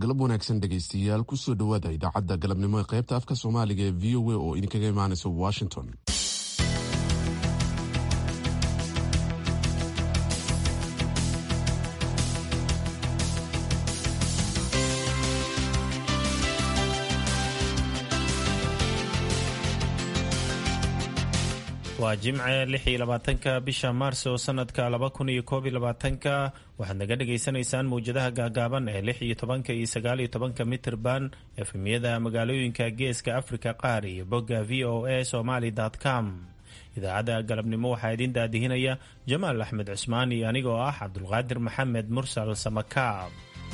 galab wanaagsan dhegaystayaal kusoo dhowaada idaacadda galabnimo ee qaybta afka soomaaliga ee v o a oo idinkaga imaanaysa washington waa jimce lix iyo labaatanka bisha maars oo sanadka laba kun iyo koob iyo labaatanka waxaad naga dhagaysanaysaan mawjadaha gaagaaban ee lix iyo tobanka iyo sagaal iyo tobanka mitirban efemiyada magaalooyinka geeska afrika qaar iyo bogga v o a somaly com idaacadda galabnimo waxaa idiin daadihinaya jamaal axmed cusmaan iyo anigoo ah cabdulqaadir maxamed mursal samakaab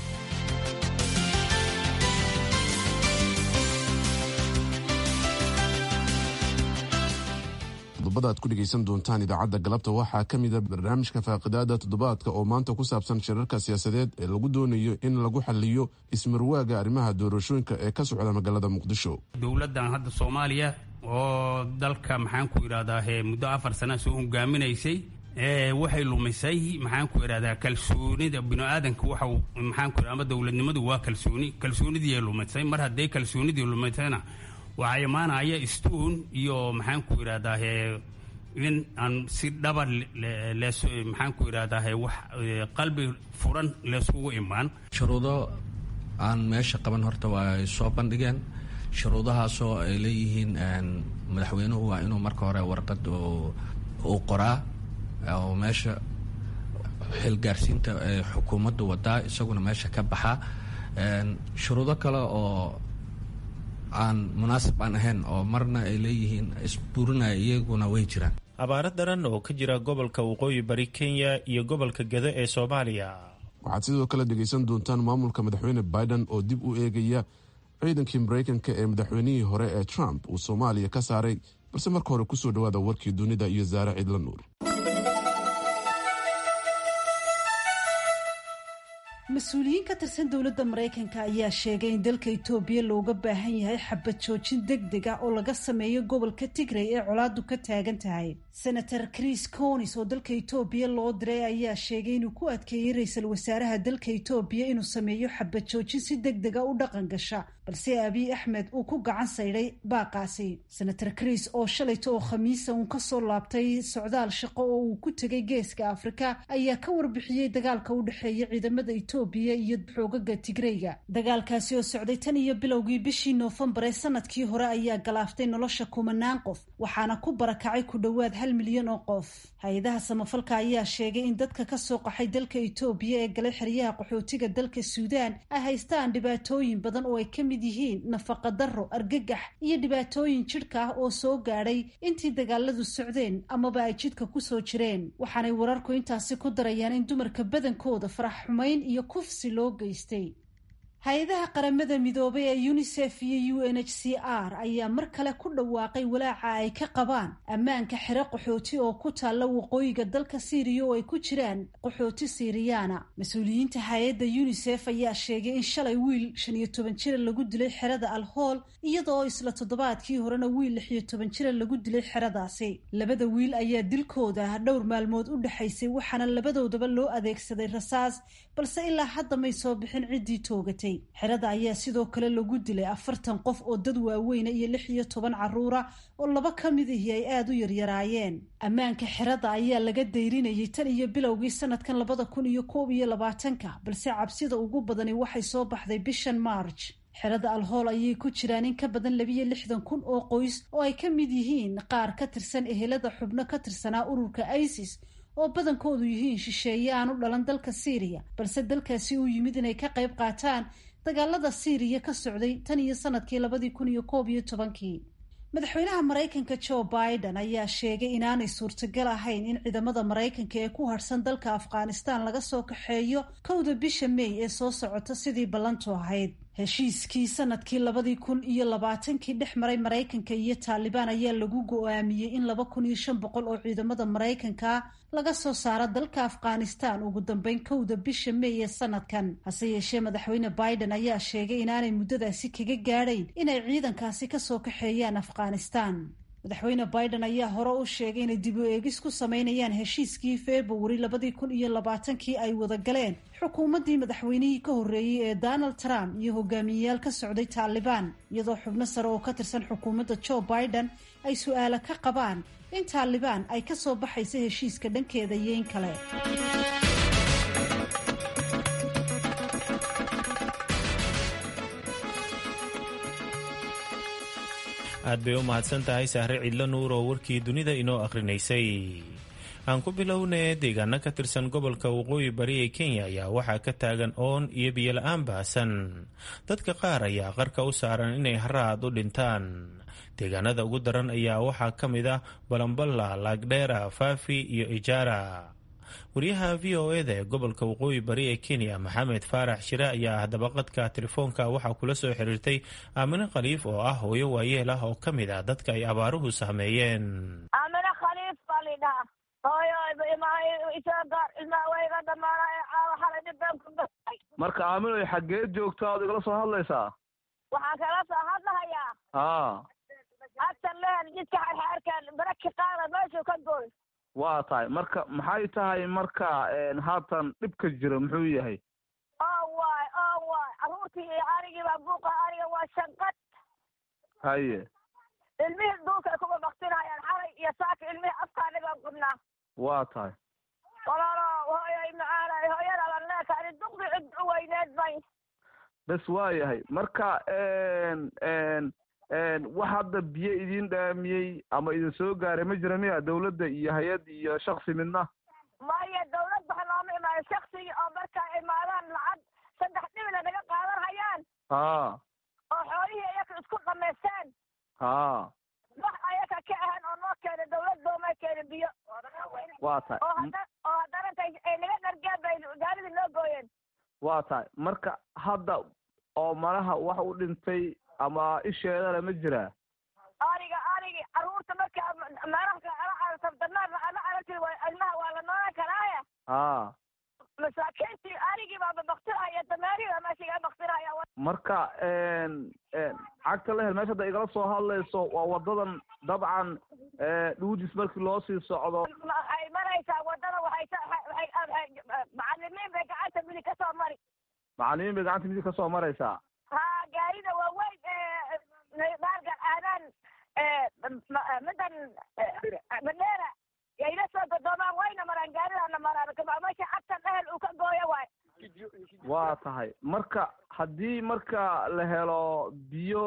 qodobada aad ku dhegaysan doontaan idaacadda galabta waxaa ka mida barnaamijka faaqidaada toddobaadka oo maanta ku saabsan shirarka siyaasadeed ee lagu doonayo in lagu xaliyo ismarwaaga arrimaha doorashooyinka ee ka socda magaalada muqdisho dowladdan hadda soomaaliya oo dalka maxaan ku idhahdaa muddo afar sana soo hogaaminaysay waxay lumisay maxaan ku idhahdaa kalsoonida biniaadanka waxa maxaan ku ama dowladnimadu waa kalsooni kalsoonidii lumisay mar hadday kalsoonidii lumisayna waxaa imaanaya stuun iyo maxaan ku idhahdaa in aan si dhaba lees maxaan ku idhahdaa wax qalbi furan leeskugu imaan shuruudo aan meesha qaban horta waa ay soo bandhigeen shuruudahaasoo ay leeyihiin madaxweynuhu waa inuu marka hore warqad uu qoraa oo meesha xilgaarsiinta xukuumadda wadaa isaguna meesha ka baxaa shuruudo kale oo aan munaasib aan ahayn oo marna ay leeyihiin isburinaya iyaguna way jiraan abaaro daran oo ka jira gobolka waqooyi bari kenya iyo gobolka gado ee soomaaliya waxaad sidoo kale dhegaysan doontaan maamulka madaxweyne biden oo dib u eegaya ciidankii maraykanka ee madaxweynihii hore ee trump uu soomaaliya ka saaray balse marka hore kusoo dhowaada warkii dunida iyo saare ciidla nuur mas-uuliyiin ka tirsan dowladda maraykanka ayaa sheegay in dalka itoobiya looga baahan yahay xabad joojin deg deg ah oo laga sameeyo gobolka tigray ee colaadu ka taagan tahay senator chris conis oo dalka itoobiya loo diray ayaa sheegay inuu ku adkeeyey ra-iisul wasaaraha dalka itoobiya inuu sameeyo xabad joojin si deg dega u dhaqan gasha balse abiy axmed uu ku gacan saydhay baaqaasi senator chris oo shalayta oo khamiisa uun kasoo laabtay socdaal shaqo oo uu ku tegay geeska afrika ayaa ka warbixiyey dagaalka u dhexeeya ciidamada itoobiya iyo xoogaga tigreyga dagaalkaasi oo socday tan iyo bilowgii bishii noofembar ee sanadkii hore ayaa galaaftay nolosha kumanaan qof waxaana ku barakacay ku dhowaad hal milyan oo qof hay-adaha samafalka ayaa sheegay in dadka kasoo qaxay dalka itoobiya ee galay xeryaha qaxootiga dalka suudaan ay haystaan dhibaatooyin badan oo ay ka mid yihiin nafaqa darro argagax iyo dhibaatooyin jidhka ah oo soo gaadhay intii dagaaladu socdeen amaba ay jidhka kusoo jireen waxaanay wararku intaasi ku darayaan in dumarka badankooda farax xumayn iyo kufsi loo geystay hay-adaha qaramada midoobay ee unisef iyo u n h c r ayaa mar kale ku dhawaaqay walaaca ay ka qabaan ammaanka xero qaxooti oo ku taalla waqooyiga dalka siiriya oo ay ku jiraan qaxooti siiriyaana mas-uuliyiinta hay-adda unisef ayaa sheegay in shalay wiil shan iyo toban jira lagu dilay xerada alhool iyadoo isla toddobaadkii horena wiil lix iyo toban jira lagu dilay xeradaasi labada wiil ayaa dilkooda dhowr maalmood u dhexaysay waxaana labadoodaba loo adeegsaday rasaas balse ilaa hadda may soo bixin ciddii toogatay xerada ayaa sidoo kale lagu dilay afartan qof oo dad waaweyna iyo lix iyo toban caruura oo laba ka mid ahi ay aada u yaryaraayeen ammaanka xerada ayaa laga dayrinayay tan iyo bilowgii sanadkan labada kun iyo koob iyo labaatanka balse cabsida ugu badani waxay soo baxday bishan march xerada alhool ayay ku jiraan in ka badan labiyo lixdan kun oo qoys oo ay ka mid yihiin qaar ka tirsan ehelada xubno ka tirsanaa ururka isis oo badankoodu yihiin shisheeye aan u dhalan dalka siiriya balse dalkaasi uu yimid inay ka qayb qaataan dagaalada siiriya ka socday tan iyo sanadkii labadii kun iyo koob iyo tobankii madaxweynaha maraykanka joe biden ayaa sheegay inaanay suurtagal ahayn in ciidamada maraykanka ee ku harhsan dalka afghanistan laga soo kaxeeyo kowda bisha may ee soo socota sidii ballantu ahayd heshiiskii sanadkii labadii kun iyo labaatankii dhex maray maraykanka iyo taalibaan ayaa lagu go-aamiyey in laba kun iyo shan boqol oo ciidamada maraykanka laga soo saaro dalka afghanistan ugu dambeyn kowda bisha may ee sanadkan hase yeeshee madaxweyne biden ayaa sheegay inaanay muddadaasi kaga gaadhayn inay ciidankaasi kasoo kaxeeyaan afghanistan madaxweyne biden ayaa hore u sheegay inay dib u eegis ku sameynayaan heshiiskii februari labadii kun iyo labaatankii ay wada galeen xukuumaddii madaxweynihii ka horreeyey ee donald trump iyo hogaamiyeyaal ka socday taalibaan iyadoo xubno sare oo ka tirsan xukuumadda joe biden ay su-aalo ka qabaan in taalibaan ay ka soo baxaysa heshiiska dhankeeda iyo in kale aad bay u mahadsan tahay sahre cidlo nuur oo warkii dunida inoo akhrinaysay aan ku bilownay deegaano ka tirsan gobolka waqooyi bari ee kenya ayaa waxaa ka taagan oon iyo biyola-aan baasan dadka qaar ayaa qarka u saaran inay haraad u dhintaan deegaanada ugu daran ayaa waxaa ka mid ah balamballa laagdheera faafi iyo ijaara wariyaha v o eda ee gobolka waqooyi bari ee kenya maxamed faarax shire ayaa dabaqadka telefoonka waxaa kula soo xiriirtay aamine khaliif oo ah hooyo waayeel ah oo ka mid ah dadka ay abaaruhu saameeyeen aamine khaliif baa lidhaha hooyo isoo gaar ilmaha wayga dhamaana ee caawa xalay dhibeen ku gasay marka aaminoy xaggeed joogtaa ood igala soo hadlaysaa waxaan kala soo hadlahayaa haa agtan lehen jidka xarxaarkan baraki qaada meeshuu ka gooy waa tahay marka maxay tahay marka haatan dhibka jira muxuu yahay oo waay oo waay carruurtii iyo arigii baa buuqa ariga waa shanqad haye ilmihii duulka ay kuba baktinayaan xalay iyo saaka ilmihii afkaani baan qubnaa waa tahay walaalo hooyoy macaanay hooyada lan leekaani duqdi cid u weyneed bay bes waa yahay marka wax hadda biyo idin dhaamiyey ama idin soo gaaray ma jira miya dawladda iyo hay-ad iyo shaksi midna maya dawlad waxa nooma imaayo shaksigii oo marka imaadaan lacag saddex dhibila naga qaadan hayaan haa oo xoolihii ayaka isku dhamaysteen haa wax ayaka ka ahan oo noo keena dawlad doomay keena biyo waa tahay oo hadda oo haddana intay ay naga dhargeen bay gaaridii noo gooyeen waa tahay marka hadda oo malaha wax u dhintay ama isheedana ma jiraa ariga arigi carruurta marka meelaka ala aragtadanaar ala aragti ilmaha waa la noolan karaaya haa masaakiintii arigii baa babaktinaya dameerihii baa meesha iga baktinaya marka cagta lehel meesha hadda igala soo hadlayso waa wadadan dabcan dhuudis markii loo sii socdo waxay maraysaa wadada waxay macalimiin bay gacanta midig ka soo mari macalimiin bay gacanta midig ka soo maraysaa ha gaarida waaweyn baargan aadaan midan madheera yayla soo godoomaan wayna maraan gaaridana maraan meesha cagta dhehel uu ka gooyo waay waa tahay marka haddii marka la helo biyo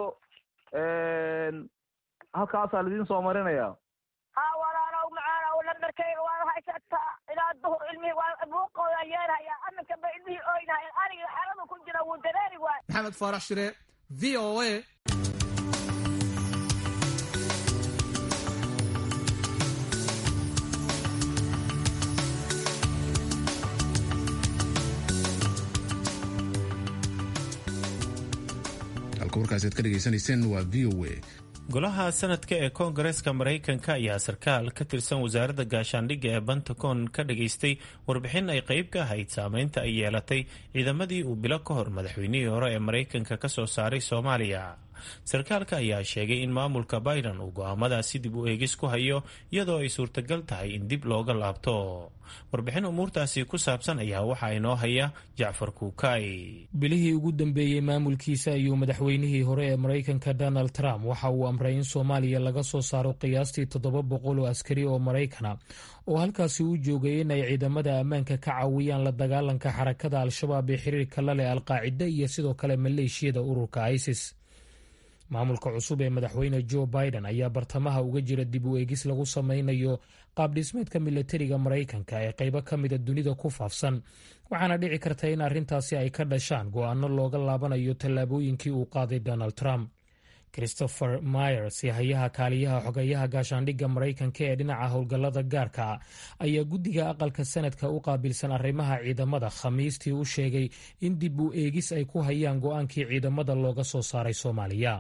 halkaasaa laidin soo marinaya ha walaalow macaanow lambarkayga waa haysataa ilaa duhur ilmihii waa buuqooda yeelhaya aminka ba ilmihii oynahayan anigi xeradu ku jira wuu dareeri waay maxamed faarax shire v o a halka warkaasiad ka dhegaysanayseen waa v o a golaha sanadka ee koongareeska maraykanka ayaa sarkaal ka tirsan wasaaradda gaashaandhigga ee pentagon ka dhageystay warbixin ay qayb ka ahayd saameynta ay yeelatay ciidamadii uu bilo ka hor madaxweynihii hore ee maraykanka ka soo saaray soomaaliya sarkaalka ayaa sheegay in maamulka biden uu go'aamadaasi dib u eegis ku hayo iyadoo ay suurtagal tahay in dib looga laabto warbixin umuurtaasi ku saabsan ayaa waxaa inoo haya jacfar kuukay bilihii ugu dambeeyey maamulkiisa ayuu madaxweynihii hore ee maraykanka donald trump waxa uu amray in soomaaliya laga soo saaro qiyaastii toddoba boqol oo askari oo maraykana oo halkaasi u joogay in ay ciidamada ammaanka ka caawiyaan la dagaalanka xarakada al-shabaab ee xiriirka la leh alqaacida iyo sidoo kale maleeshiyada ururka isis maamulka cusub ee madaxweyne joe biden ayaa bartamaha uga jira dib u eegis lagu sameynayo qaabdhismeedka milatariga maraykanka ee qaybo ka mida dunida ku faafsan waxaana dhici karta in arrintaasi ay ka dhashaan go-aano looga laabanayo tallaabooyinkii uu qaaday donald trump christopher myers hayaha kaaliyaha xogayaha gaashaandhigga maraykanka ee dhinaca howlgallada gaarka ayaa guddiga aqalka sanadka u qaabilsan arrimaha ciidamada khamiistii u sheegay in dib u eegis ay ku hayaan go-aankii ciidamada looga soo saaray soomaaliya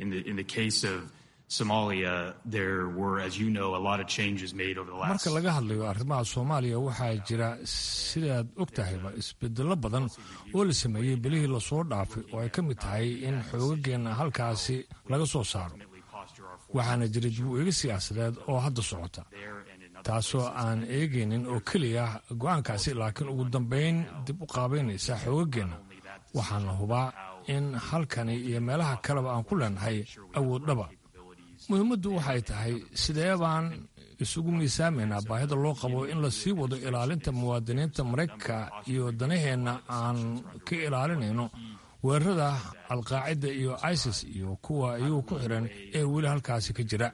marka laga hadlayo arrimaha soomaaliya waxaa jira sidaad og tahayba isbedello badan oo la sameeyey bilihii lasoo dhaafay oo ay ka mid tahay in xoogageenna halkaasi laga soo saaro waxaana jira dib u eegi siyaasadeed oo hadda socota taasoo aan eegaynin oo keliya go-aankaasi laakiin ugu dambayn dib u qaabaynaysa xoogageenna waxaana hubaa in halkani iyo meelaha kaleba aan ku leenahay awooddhaba muhiimaddu waxay tahay sidee baan isugu miisaamaynaa baahida loo qabo in la sii wado ilaalinta muwaadiniinta maraykanka iyo danaheenna aan ka ilaalinayno weerarada alqaacida iyo isis iyo kuwa iyagu ku xiran ee weli halkaasi ka jira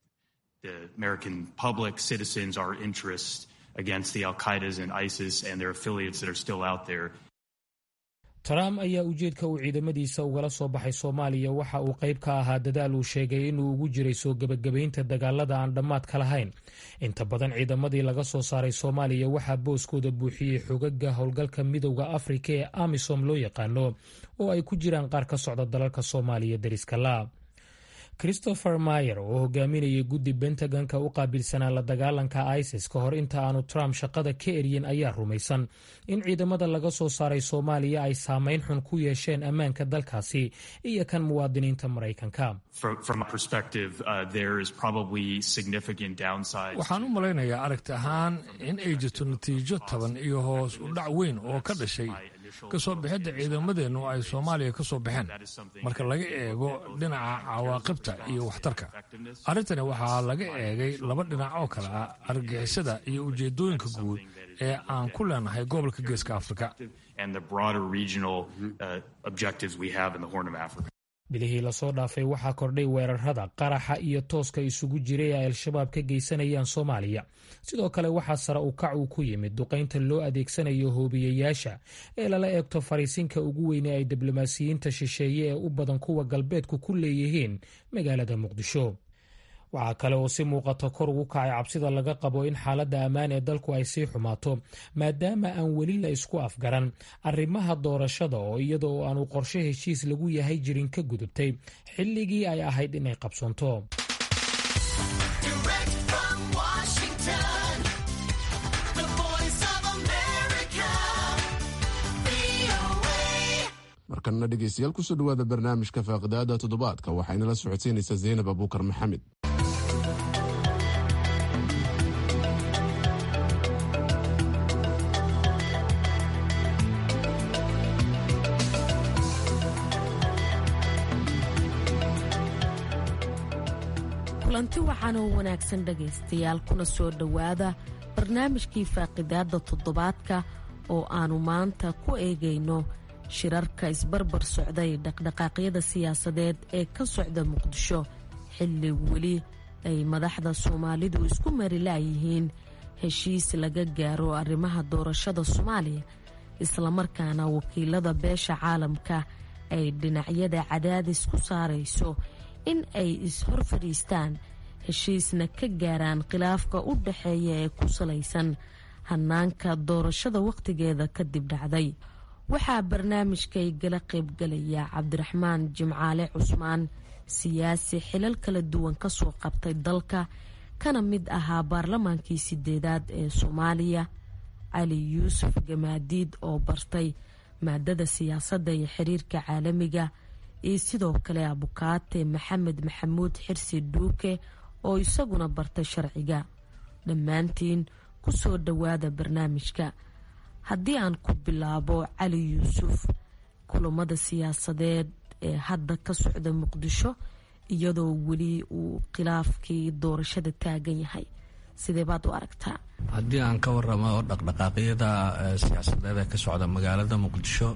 trump ayaa ujeedka uu ciidamadiisa ugala soo baxay soomaaliya waxa uu qayb ka ahaa dadaal uu sheegay inuu ugu jiray soo gebagabaynta dagaalada aan dhammaadka lahayn inta badan ciidamadii laga soo saaray soomaaliya waxaa booskooda buuxiyey xogaga howlgalka midowda afrika ee amisom loo yaqaano oo ay ku jiraan qaar ka socda dalalka soomaaliya dariska la christopher mayer oo hogaaminayay guddi bentagonka u qaabilsanaa la dagaalanka isis ka hor inta aanu trump shaqada ka eryin ayaa rumaysan in ciidamada laga soo saaray soomaaliya ay saameyn xun ku yeesheen ammaanka dalkaasi iyo kan muwaadiniinta maraykanka waxaan u malaynayaa aragti ahaan in ay jirto natiijo taban iyo hoos u dhac weyn oo ka dhashay kasoo bixidda ciidamadeennu ay soomaaliya ka soo baxeen marka laga eego dhinaca cawaaqibta iyo waxtarka arrintani waxaa laga eegay laba dhinac oo kale ah argagixisada iyo ujeedooyinka guud ee aan ku leenahay gobolka geeska afrika bilihii lasoo dhaafay waxaa kordhay weerarada qaraxa iyo tooska isugu jiray ay al-shabaab ka geysanayaan soomaaliya sidoo kale waxaa sare u kac uu ku yimid duqaynta loo adeegsanayo hoobiyayaasha ee lala eegto fariisinka ugu weyne ay diblomaasiyiinta shisheeye ee u badan kuwa galbeedku ku leeyihiin magaalada muqdisho waxaa kale oo si muuqata kor ugu kacay cabsida laga qabo in xaaladda ammaan ee dalku ay sii xumaato maadaama aan weli la isku afgaran arrimaha doorashada oo iyada oo aanu qorshe heshiis lagu yahay jirin ka gudubtay xilligii ay ahayd inay qabsoonto markanna dhegeystayaal kusoo dhawaada barnaamijka faaqidaada toddobaadka waxayna la socodsiinaysaa zaynab abuukar maxamed kulanti waxaan oo wanaagsan dhegaystayaal kuna soo dhowaada barnaamijkii faaqidaadda toddobaadka oo aannu maanta ku eegayno shirarka isbarbar socday dhaqdhaqaaqyada siyaasadeed ee ka socda muqdisho xilli weli ay madaxda soomaalidu isku mari laayihiin heshiis laga gaaro arrimaha doorashada soomaaliya islamarkaana wakiilada beesha caalamka ay dhinacyada cadaadis ku saarayso in ay is-hor fadhiistaan heshiisna ka gaaraan khilaafka u dhaxeeya ee ku salaysan hanaanka doorashada wakhtigeeda kadib dhacday waxaa barnaamijkay gala qaybgalaya cabdiraxmaan jimcaale cusmaan siyaasi xilal kala duwan kasoo qabtay dalka kana mid ahaa baarlamaankii sideedaad ee soomaaliya cali yuusuf gamaadiid oo bartay maadada siyaasadda iyo xiriirka caalamiga iyo sidoo kale abukaate maxamed maxamuud xirsi dhuuke oo isaguna bartay sharciga dhammaantiin kusoo dhowaada barnaamijka haddii aan ku bilaabo cali yuusuf kulamada siyaasadeed ee hadda ka socda muqdisho iyadoo weli uu khilaafkii doorashada taagan yahay sidee baad u aragtaa haddii aan ka waramo dhaqdhaqaaqyada siyaasadeed ee ka socda magaalada muqdisho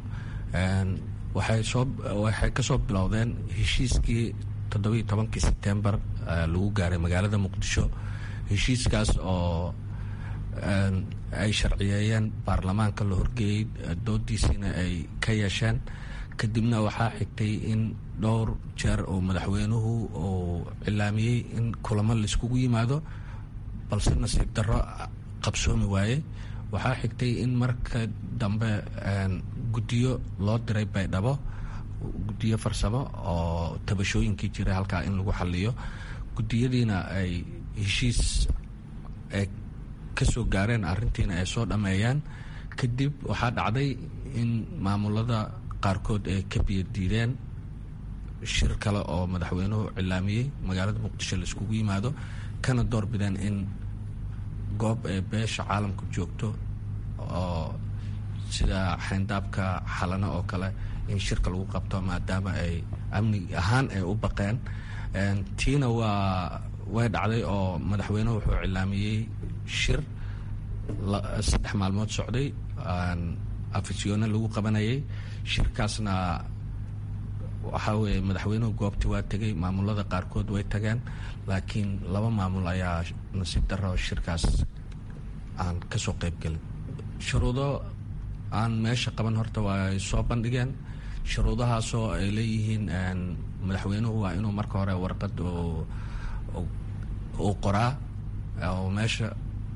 waxay kasoo bilowdeen heshiiskii toddobiiyo tobankii sebtembar lagu gaaray magaalada muqdisho heshiiskaas oo ay sharciyeeyeen baarlamaanka la horgeeyey doodiisiina ay ka yeesheen kadibna waxaa xigtay in dhowr jeer oo madaxweynuhu uu cilaamiyey in kulamo laiskugu yimaado balse nasiib darro qabsoomi waaye waxaa xigtay in marka dambe guddiyo loo diray baydhabo guddiyo farsamo oo tabashooyinkii jira halkaa in lagu xaliyo guddiyadiina ay heshiis ay kasoo gaareen arrintiina ay soo dhammeeyaan kadib waxaa dhacday in maamulada qaarkood ay ka biyo diideen shir kale oo madaxweynuhu cilaamiyey magaalada muqdisho la iskugu yimaado kana door bideen in goob ee beesha caalamku joogto oo sida xayndaabka xalano oo kale in shirka lagu qabto maadaama ay amni ahaan ay u baqeen tiina waa way dhacday oo madaxweynuhu wuxuu cilaamiyey shir saddex maalmood socday afisyoone lagu qabanayay shirkaasna waxaa weeye madaxweynuhu goobti waa tegay maamulada qaarkood way tageen laakiin laba maamul ayaa nasiib daro shirkaas aan kasoo qeyb gelin shuruudo aan meesha qaban horta waa ay soo bandhigeen shuruudahaasoo ay leeyihiin madaxweynuhu waa inuu marka hore warqad uu qoraa oo meesha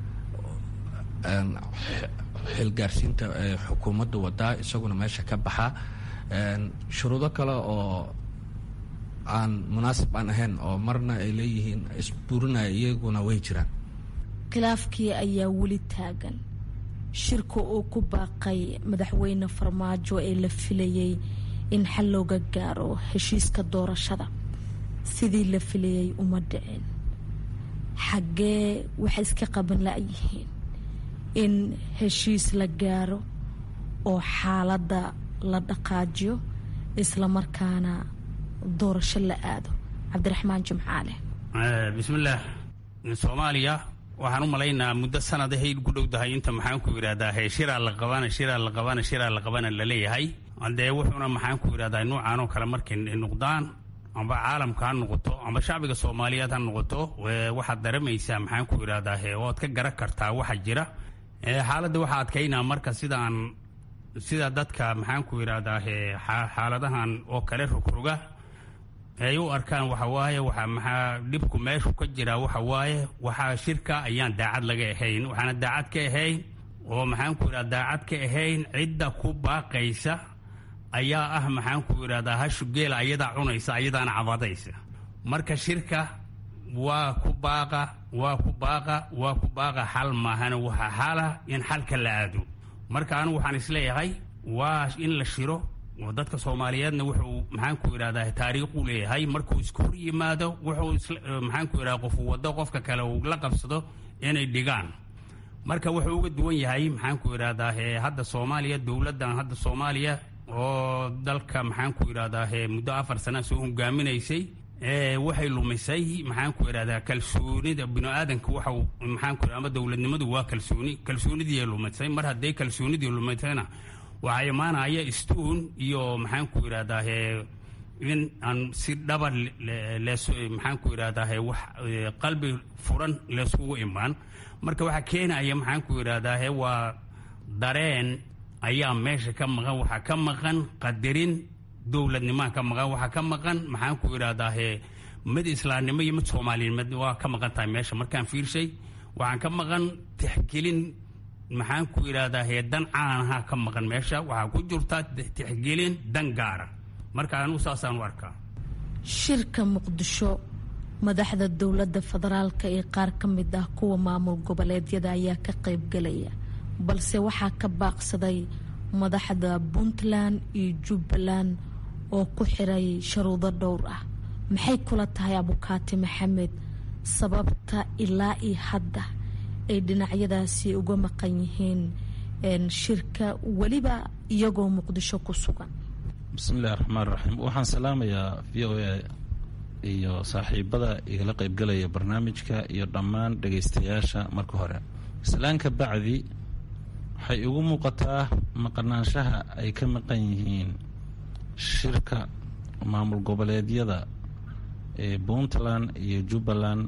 xilgaarsiinta xukuumadda wadaa isaguna meesha ka baxaa shuruudo kale oo aan munaasib aan ahayn oo marna ay leeyihiin isburinaya iyaguna way jiraan khilaafkii ayaa weli taagan shirka uu ku baaqay madaxweyne farmaajo ee la filayay in xal looga gaaro heshiiska doorashada sidii la filayay uma dhicin xaggee waxay iska qaban la-yihiin in heshiis la gaaro oo xaaladda la dhaqaajiyo islamarkaana doorasho la aado cabdiraxmaan jimcaale bismillaah soomaaliya waxaan u malaynaa muddo sanadahay ku dhowdahay inta maxaan ku yidhahdaa he shiraa la qabana shiraa la qabana shiraa la qabana laleeyahay dee wuxuuna maxaan ku yidhahdaa nuucan oo kale markay noqdaan amba caalamka ha noqoto amba shacbiga soomaaliyeed ha noqoto waxaad daremaysaa maxaan ku yidhahdaa he oad ka garan kartaa waxa jira xaaladda waxaa adkaynaa marka sidaan sida dadka maxaan ku yidhahdaa he xaaladahan oo kale rogroga ay u arkaan waxa waaye waxa maxaa dhibku meeshu ka jira waxa waaye waxaa shirka ayaan daacad laga ahayn waxaana daacad ka ahayn oo maxaan ku yidhahda daacad ka ahayn cidda ku baaqaysa ayaa ah maxaan ku yidhahdaa hashu geela ayadaa cunaysa ayadaana cabadaysa marka shirka waa ku baaqa waa ku baaqa waa ku baaqa xal maahana waxa xala in xalka la aado marka anigu waxaan isleeyahay waa in la shiro oo dadka soomaaliyeedna wuxuu maxaan ku yidhahdaa taariikhuu leeyahay markuu isku hor yimaado wuxuu maxaan ku yidhahda qofu waddo qofka kale uu la qabsado inay dhigaan marka wuxuu uga duwan yahay maxaan ku yidhahdaa hadda soomaaliya dowladdan hadda soomaaliya oo dalka maxaan ku yidhahdaa muddo afar sana soo hogaaminaysay waxay lumisay maxaan ku yidhahdaa kalsoonida bini-aadanka waxa maxaan ku ama dowladnimadu waa kalsooni kalsoonidii lumisay mar hadday kalsoonidii lumisayna waxaa imaanaya stuun iyo maxaan ku yidhahdaa in aan si dhaba lees maxaan ku yidhahdaa wax qalbi furan leeskugu imaan marka waxaa keenaya maxaan ku yidhahdaa waa dareen ayaa meesha ka maqan waxaa ka maqan qadarin dowladnimaa ka maqan waxaa ka maqan maxaan ku yidhahdaa mid islaamnimo iyo mid soomaalinimad waa ka maqan tahay meesha markaan fiirshay waxaan ka maqan tixgelin maxaan ku yidhahdaa dan caanaha ka maqan meesha waxaa ku jirta tixgelin dan gaara marka anugu saasaan u arkaa shirka muqdisho madaxda dowladda federaalka ee qaar ka mid ah kuwa maamul goboleedyada ayaa ka qaybgalaya balse waxaa ka baaqsaday madaxda puntland iyo jubbaland oo ku xiray sharuudo dhowr ah maxay kula tahay abukaati maxamed sababta ilaa iyo hadda ay dhinacyadaasi uga maqan yihiin shirka weliba iyagoo muqdisho ku sugan bismillahi raxmaan raxiim waxaan salaamayaa v o a iyo saaxiibada igala qaybgalaya barnaamijka iyo dhammaan dhagaystayaasha marka hore islaanka bacdi waxay igu muuqataa maqnaanshaha ay ka maqan yihiin shirka maamul goboleedyada ee puntland iyo jubbaland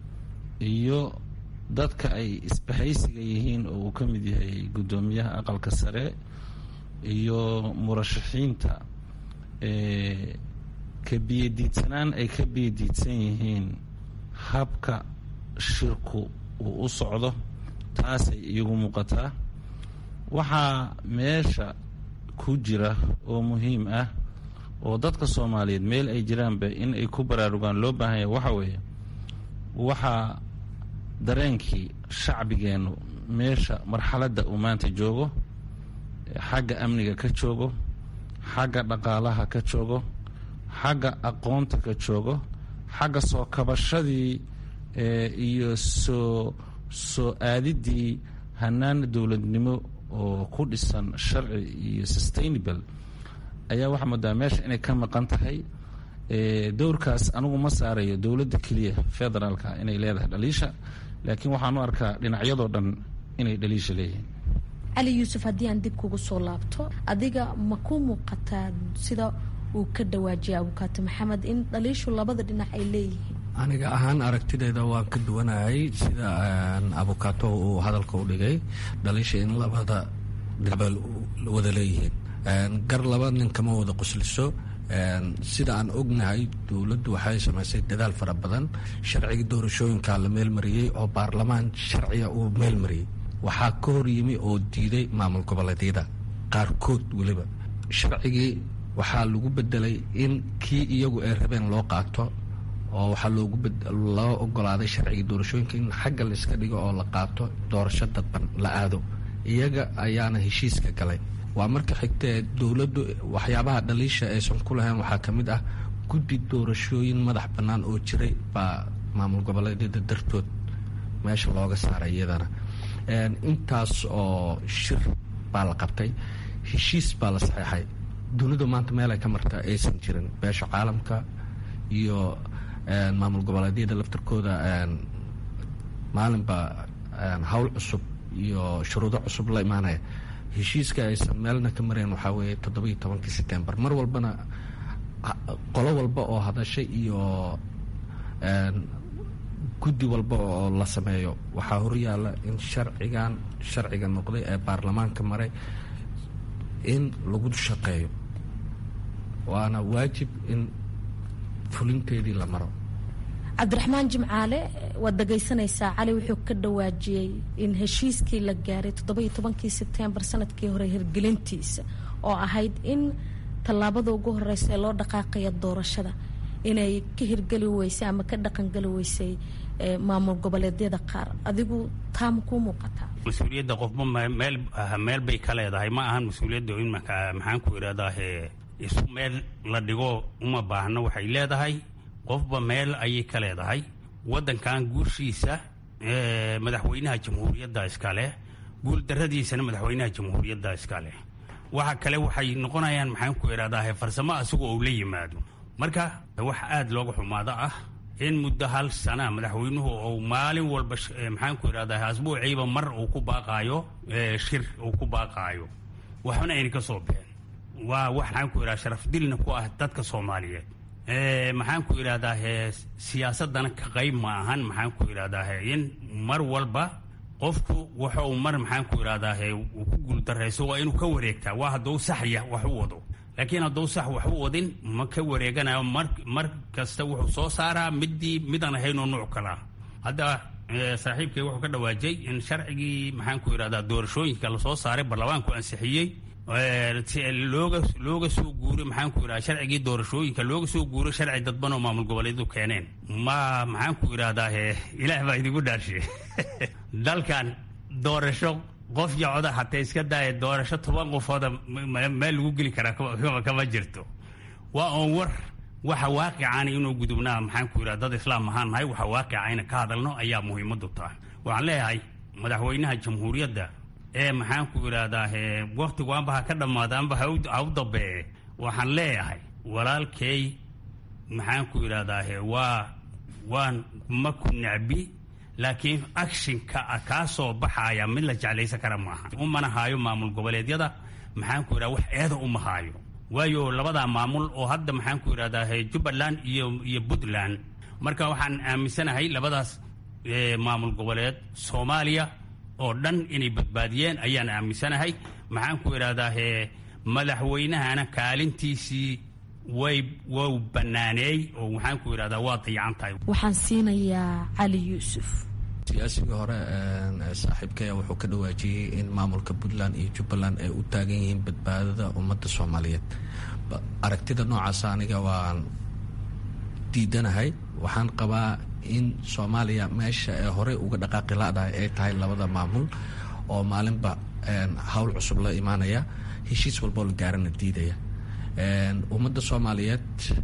iyo dadka ay isbahaysiga yihiin oo uu ka mid yahay guddoomiyaha aqalka sare iyo murashaxiinta ka biyadiidsanaan ay ka biyadiidsan yihiin habka shirku uu u socdo taasay iigu muuqataa waxaa meesha ku jira oo muhiim ah oo dadka soomaaliyeed meel ay jiraanba in ay ku baraarugaan loo baahan yahay waxa weeye waxaa dareenkii shacbigeennu meesha marxaladda uu maanta joogo xagga amniga ka joogo xagga dhaqaalaha ka joogo xagga aqoonta ka joogo xagga soo kabashadii iyo soo soo aadidii hanaan dowladnimo oo ku dhisan sharci iyo sustainable ayaa waxaa moodaa meesha inay ka maqan tahay dowrkaas anigu ma saarayo dowladda keliya federaalka inay leedahay dhaliisha laakiin waxaan u arkaa dhinacyadoo dhan inay dhaliisha leeyihiin cali yuusuf haddii aan dib kugu soo laabto adiga ma ku muuqataa sida uu ka dhawaajiyay abukaati maxamed in dhaliishu labada dhinac ay leeyihiin aniga ahaan aragtideyda waan ka duwanahay sida abukaato uu hadalka u dhigay dhaliisha in labada dhinacba wada leeyihiin gar laba nin kama wada qusliso sida aan ognahay dowladdu waxay samaysay dadaal fara badan sharcigii doorashooyinka la meelmariyey oo baarlamaan sharciga uu meelmariyey waxaa ka hor yimi oo diiday maamul goboleedyada qaarkood weliba sharcigii waxaa lagu bedelay in kii iyagu ay rabeen loo qaato oo waxaa loogu loo ogolaaday sharcigii doorashooyinka in xagga layska dhigo oo la qaato doorasho dadban la aado iyaga ayaana heshiiska galay waa marka xigtee dowladdu waxyaabaha dhaliisha aysan ku lahayn waxaa ka mid ah guddi doorashooyin madax bannaan oo jiray baa maamul goboleedyada dartood meesha looga saaray iyadana intaas oo shir baa la qabtay heshiis baa la saxeexay dunidu maanta meel ay ka marta aysan jirin beesha caalamka iyo maamul goboleedyada laftarkooda maalinba hawl cusub iyo shuruudo cusub la imaanaya heshiiska aysan meelna ka marayn waxaa weeye toddobiiyo tobankii setembar mar walbana qolo walba oo hadashay iyo guddi walba oo la sameeyo waxaa horyaalla in sharcigan sharciga noqday ee baarlamaanka maray in lagu shaqeeyo waana waajib in fulinteedii la maro cabdiraxmaan jimcaale waad dhagaysanaysaa cali wuxuu ka dhawaajiyey in heshiiskii la gaaray toddoba iyo tobankii sebtembar sanadkii hore hirgelintiisa oo ahayd in tallaabada ugu horeysa ee loo dhaqaaqaya doorashada inay ka hirgeli weysay ama ka dhaqangeli weysay maamul goboleedyada qaar adigu taama kuu muuqataa mas-uuliyadda qofba meel meel bay ka leedahay ma ahan mas-uuliyadda in maxaan ku idhahdaa isu meel la dhigo uma baahno waxay leedahay qofba meel ayay ka leedahay waddankan guushiisa madaxweynaha jamhuuriyadda iskale guuldarradiisana madaxweynaha jamhuuriyadda iskale waxa kale waxay noqonayaan maxaan ku idhahdaa farsamo asagoo uu la yimaado marka wax aada looga xumaado ah in muddo hal sana madaxweynuhu uu maalin walba maxaan ku idhahdaa asbuuciiba mar uu ku baaqaayo shir uu ku baaqaayo waxbana ayna ka soo bixin waa wax maxaan ku idhahda sharaf dilna ku ah dadka soomaaliyeed maxaan ku idhahdaa siyaasadana ka qayb ma ahan maxaan ku idhahdaa in mar walba qofku waxa uu mar maxaan ku idhahdaa uu ku guuldarayso waa inuu ka wareegtaa waa hadduu saxya wax u wado laakiin hadduu sax wax u wadin ma ka wareeganayo mar mar kasta wuxuu soo saaraa midii midaan ahaynoo nuuc kalaa hadda saaxiibkay wuxuu ka dhawaajay in sharcigii maxaan ku idhahdaa doorashooyinka lasoo saaray baarlamaanku ansixiyey looga looga soo guuray maxaan ku idhahdaa sharcigii doorashooyinka looga soo guuray sharci dadban oo maamul goboleedu keeneen ma maxaan ku idhahdaa ilaah baa idigu dhaarshe dalkan doorasho qof yocoda hataa iska daaya doorasho toban qofooda meel lagu geli karaa kama jirto waa oon war waxa waaqicani inuu gudubnaa maxaan ku idhahda dad islaam ahaan nahay waxa waaqica ina ka hadalno ayaa muhiimadu tahay waxaan leeyahay madaxweynaha jamhuuriyadda ee maxaan ku idhahdaa waktigu anba ha ka dhammaada anba ha u dambeeye waxaan leeyahay walaalkay maxaan ku idhahdaa waa waan ma ku necbi laakiin actionka kaa soo baxaya mid la jeclaysan kara maaha umana haayo maamul goboleedyada maxaan ku idhahda wax eeda uma haayo waayo labadaa maamul oo hadda maxaan ku idhahdaa jubbaland iyo iyo puntland marka waxaan aaminsanahay labadaas maamul goboleed soomaaliya oo dhan inay badbaadiyeen ayaan aaminsanahay maxaan ku idhahdaa madaxweynahana kaalintiisii way wau banaaneey oo maxaan ku idhahdaa waa dayacan tahay waxaan siinayaa cali yuusuf siyaasigii hore saaxiibkaya wuxuu ka dhawaajiyey in maamulka puntland iyo jubbaland ay u taagan yihiin badbaadada ummadda soomaaliyeed aragtida noocaas aniga waan diidanahay waxaan qabaa in soomaaliya meesha ee horey uga dhaqaaqi la-dahay ay tahay labada maamul oo maalinba hawl cusub la imaanaya heshiis walboo la gaarana diidaya ummadda soomaaliyeed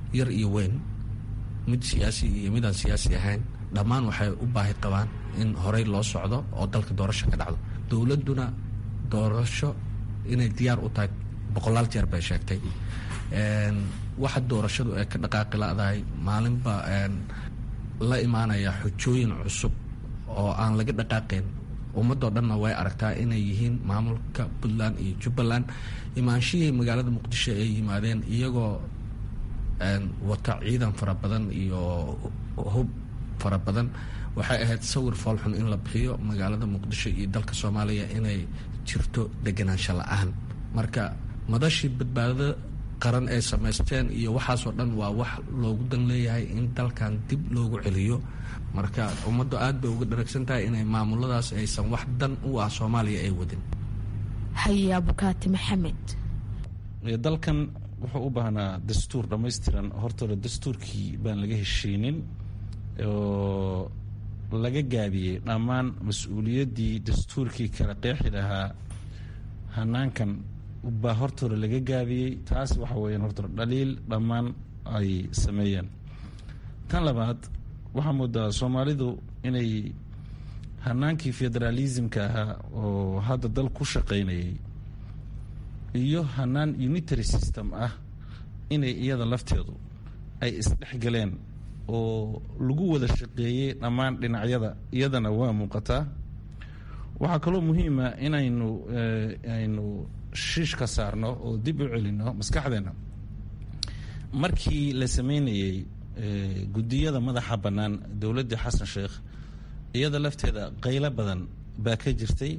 yar iyo weyn mid siyaasi iyo midaan siyaasi ahayn dhammaan waxay u baahi qabaan in horey loo socdo oo dalka doorasho ka dhacdo dowladduna doorasho inay diyaar u tahay boqolaal jeer bay sheegtay waxa doorashadu ay ka dhaqaaqi la-dahay maalinba la imaanaya xujooyin cusub oo aan laga dhaqaaqayn ummadoo dhanna way aragtaa inay yihiin maamulka puntland iyo jubbaland imaanshihii magaalada muqdisho ay yimaadeen iyagoo wata ciidan fara badan iyo hub fara badan waxay ahayd sawir foolxun in la bixiyo magaalada muqdisho iyo dalka soomaaliya inay jirto deganaansho la-aan marka madashii badbaadada qaran ay samaysteen iyo waxaasoo dhan waa wax loogu dan leeyahay in dalkan dib loogu celiyo marka ummaddu aad bay uga dharagsan tahay inay maamuladaas aysan wax dan u ah soomaaliya ay wadin haye abukaati maxamed dalkan wuxuu u baahnaa dastuur dhammaystiran hortooda dastuurkii baan laga heshiinin oo laga gaabiyey dhammaan mas-uuliyaddii dastuurkii kala qeexi lahaa hanaankan baa hortooda laga gaabiyey taas waxa weeyaan hortooda dhaliil dhammaan ay sameeyeen tan labaad waxaa moodaa soomaalidu inay hanaankii federaalismka ahaa oo hadda dal ku shaqaynayay iyo hanaan unitary system ah inay iyada lafteedu ay isdhexgaleen oo lagu wada shaqeeyey dhammaan dhinacyada iyadana waa muuqataa waxaa kaloo muhiima inaynu aynu shiish ka saarno oo dib u celino maskaxdeena markii la sameynayey guddiyada madaxa bannaan dowladda xasan sheekh iyada lafteeda qaylo badan baa ka jirtay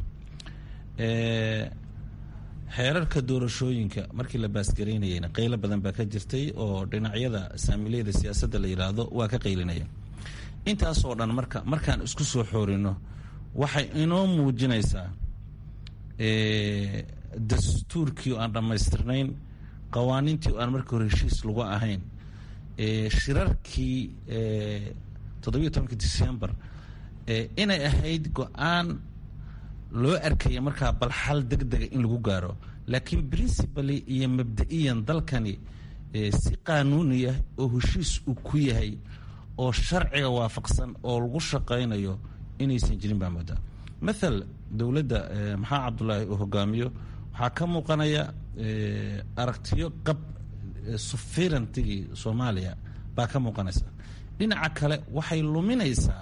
xeerarka doorashooyinka markii la baasgaraynayeyna qaylo badan baa ka jirtay oo dhinacyada saamileyda siyaasadda la yidhaahdo waa ka qaylinaya intaasoo dhan marka markaan isku soo xoorino waxay inoo muujinaysaa dastuurkii oo aan dhammaystirnayn qawaaniintii oo aan markii hore heshiis lagu ahayn shirarkii toddobiyo tobanka december inay ahayd go-aan loo arkaya markaa bal xal deg dega in lagu gaaro laakiin principally iyo mabda-iyan dalkani si qaanuuniya oo heshiis uu ku yahay oo sharciga waafaqsan oo lagu shaqaynayo inaysan jirin baa moodaa mathal dowladda maxaa cabdulaahi uu hogaamiyo waxaa ka muuqanaya aragtiyo qab sufirantigii soomaaliya baa ka muuqanaysa dhinaca kale waxay luminaysaa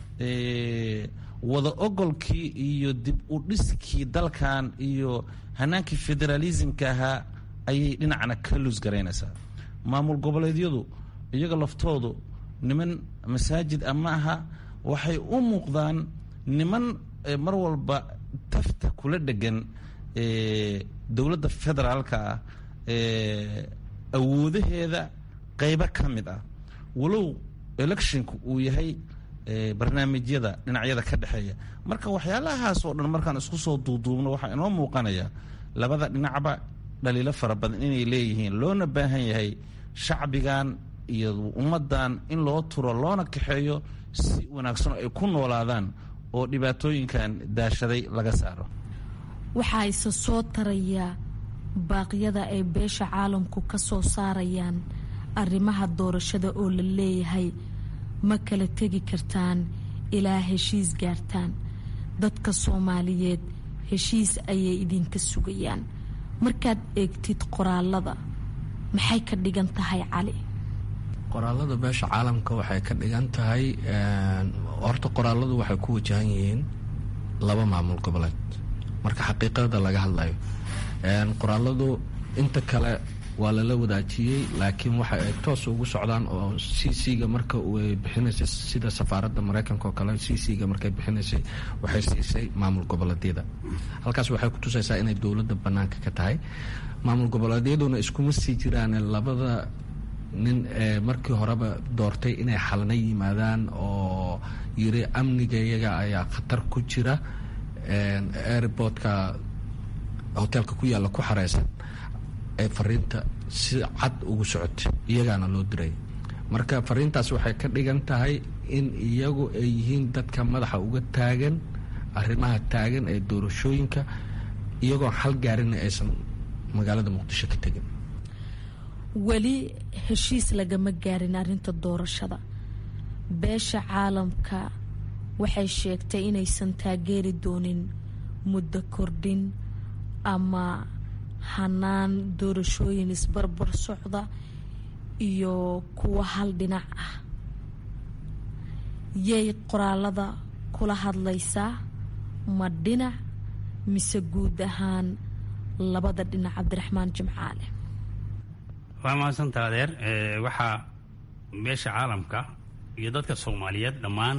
wada ogolkii iyo dib u dhiskii dalkan iyo hanaankii federaalismka ahaa ayay dhinacna ka luusgaraynaysaa maamul goboleedyadu iyaga laftoodu niman masaajid ama aha waxay u muuqdaan niman mar walba tafta kula dhegan dowladda federaalka ah awoodaheeda qaybo ka mid ah walow electionka uu yahay barnaamijyada dhinacyada ka dhexeeya marka waxyaalahaas oo dhan markaan isku soo duuduubno waxaa inoo muuqanaya labada dhinacba dhaliilo fara badan inay leeyihiin loona baahan yahay shacbigan iyo ummaddan in loo turo loona kaxeeyo si wanaagsan oo ay ku noolaadaan oo dhibaatooyinkan daashaday laga saaro waxaa isa soo taraya baaqyada ay beesha caalamku ka soo saarayaan arrimaha doorashada oo la leeyahay ma kala tegi kartaan ilaa heshiis gaartaan dadka soomaaliyeed heshiis ayay idinka sugayaan markaad eegtid qoraalada maxay ka dhigan tahay cali qoraalada beesha caalamka waxay ka dhigan tahay horta qoraaladu waxay ku wajahan yihiin laba maamul goboleed marka xaqiiqada laga hadlayo qoraaladu inta kale waa lala wadaajiyey laakiin waxa ay toos ugu socdaan oo c c-ga marka ay bixinaysay sida safaaradda mareykanka oo kale c c-ga markay bixinaysay waxay siisay maamul goboleedyada halkaas waxay kutusaysaa inay dowladda banaanka ka tahay maamul goboleedyaduna iskuma sii jiraan labada nin ee markii horeba doortay inay xalna yimaadaan oo yiri amnigayaga ayaa khatar ku jira airportka hoteelka ku yaalla ku xareysan ee fariinta si cad ugu socotay iyagaana loo diray marka fariintaas waxay ka dhigan tahay in iyagu ay yihiin dadka madaxa uga taagan arrimaha taagan ee doorashooyinka iyagoon xal gaarinna aysan magaalada muqdisho ka tegin weli heshiis lagama gaarin arrinta doorashada beesha caalamka waxay sheegtay inaysan taageeri doonin muddo kordhin ama hanaan doorashooyin isbarbar socda iyo kuwa hal dhinac ah yay qoraalada kula hadlaysaa ma dhinac mise guud ahaan labada dhinac cabdiraxmaan jimcaale waa mahadsanta adeer waxaa beesha caalamka iyo dadka soomaaliyeed dhammaan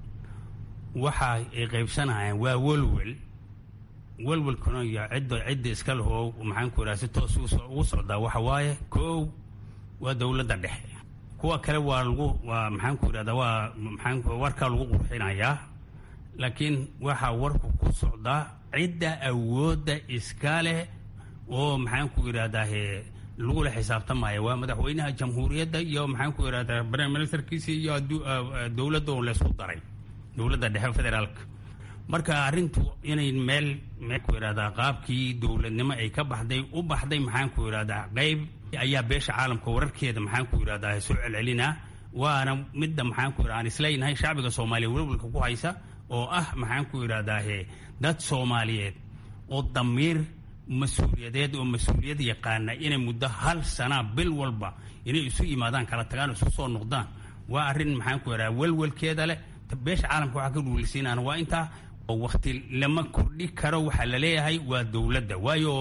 waxa ay qaybsanayaan waa welwel welwelkuna iyo cidda cidda iska lahoo maxaanku idhaha si toos ugu socdaa waxa waaye koow waa dowladda dhexe kuwa kale waa lagu waa maxaanku idhahdaa waa maxaan warkaa lagu qurxinayaa laakiin waxaa warku ku socdaa cidda awoodda iska leh oo maxaanku idhahdaahe lagula xisaabtamaya waa madaxweynaha jamhuuriyadda iyo maxaanku idhahdaa prime ministerkiisa iyo dowladda oo laysku daray dowladda dhexe federaalka marka arrintu inay meel maxaanku idhahdaa qaabkii dowladnimo ay ka baxday u baxday maxaanku idhahdaa qeyb ayaa beesha caalamka wararkeeda maxaanku idhahdaa soo celcelinaa waana midda maxaanku idhahdaa aan isleeyahay shacbiga soomaaliya welwalka ku haysa oo ah maxaanku idhahdaahe dad soomaaliyeed oo damiir mas-uuliyadeed oo mas-uuliyad yaqaana inay muddo hal sanaa bil walba inay isu yimaadaan kala tagaan isu soo noqdaan waa arrin maxaanku idhahdaa welwelkeeda leh beesha caalamka waxaa ka dhuulisiinaan waa intaa oo wakti lama kordhi karo waxaa laleeyahay waa dowladda waayo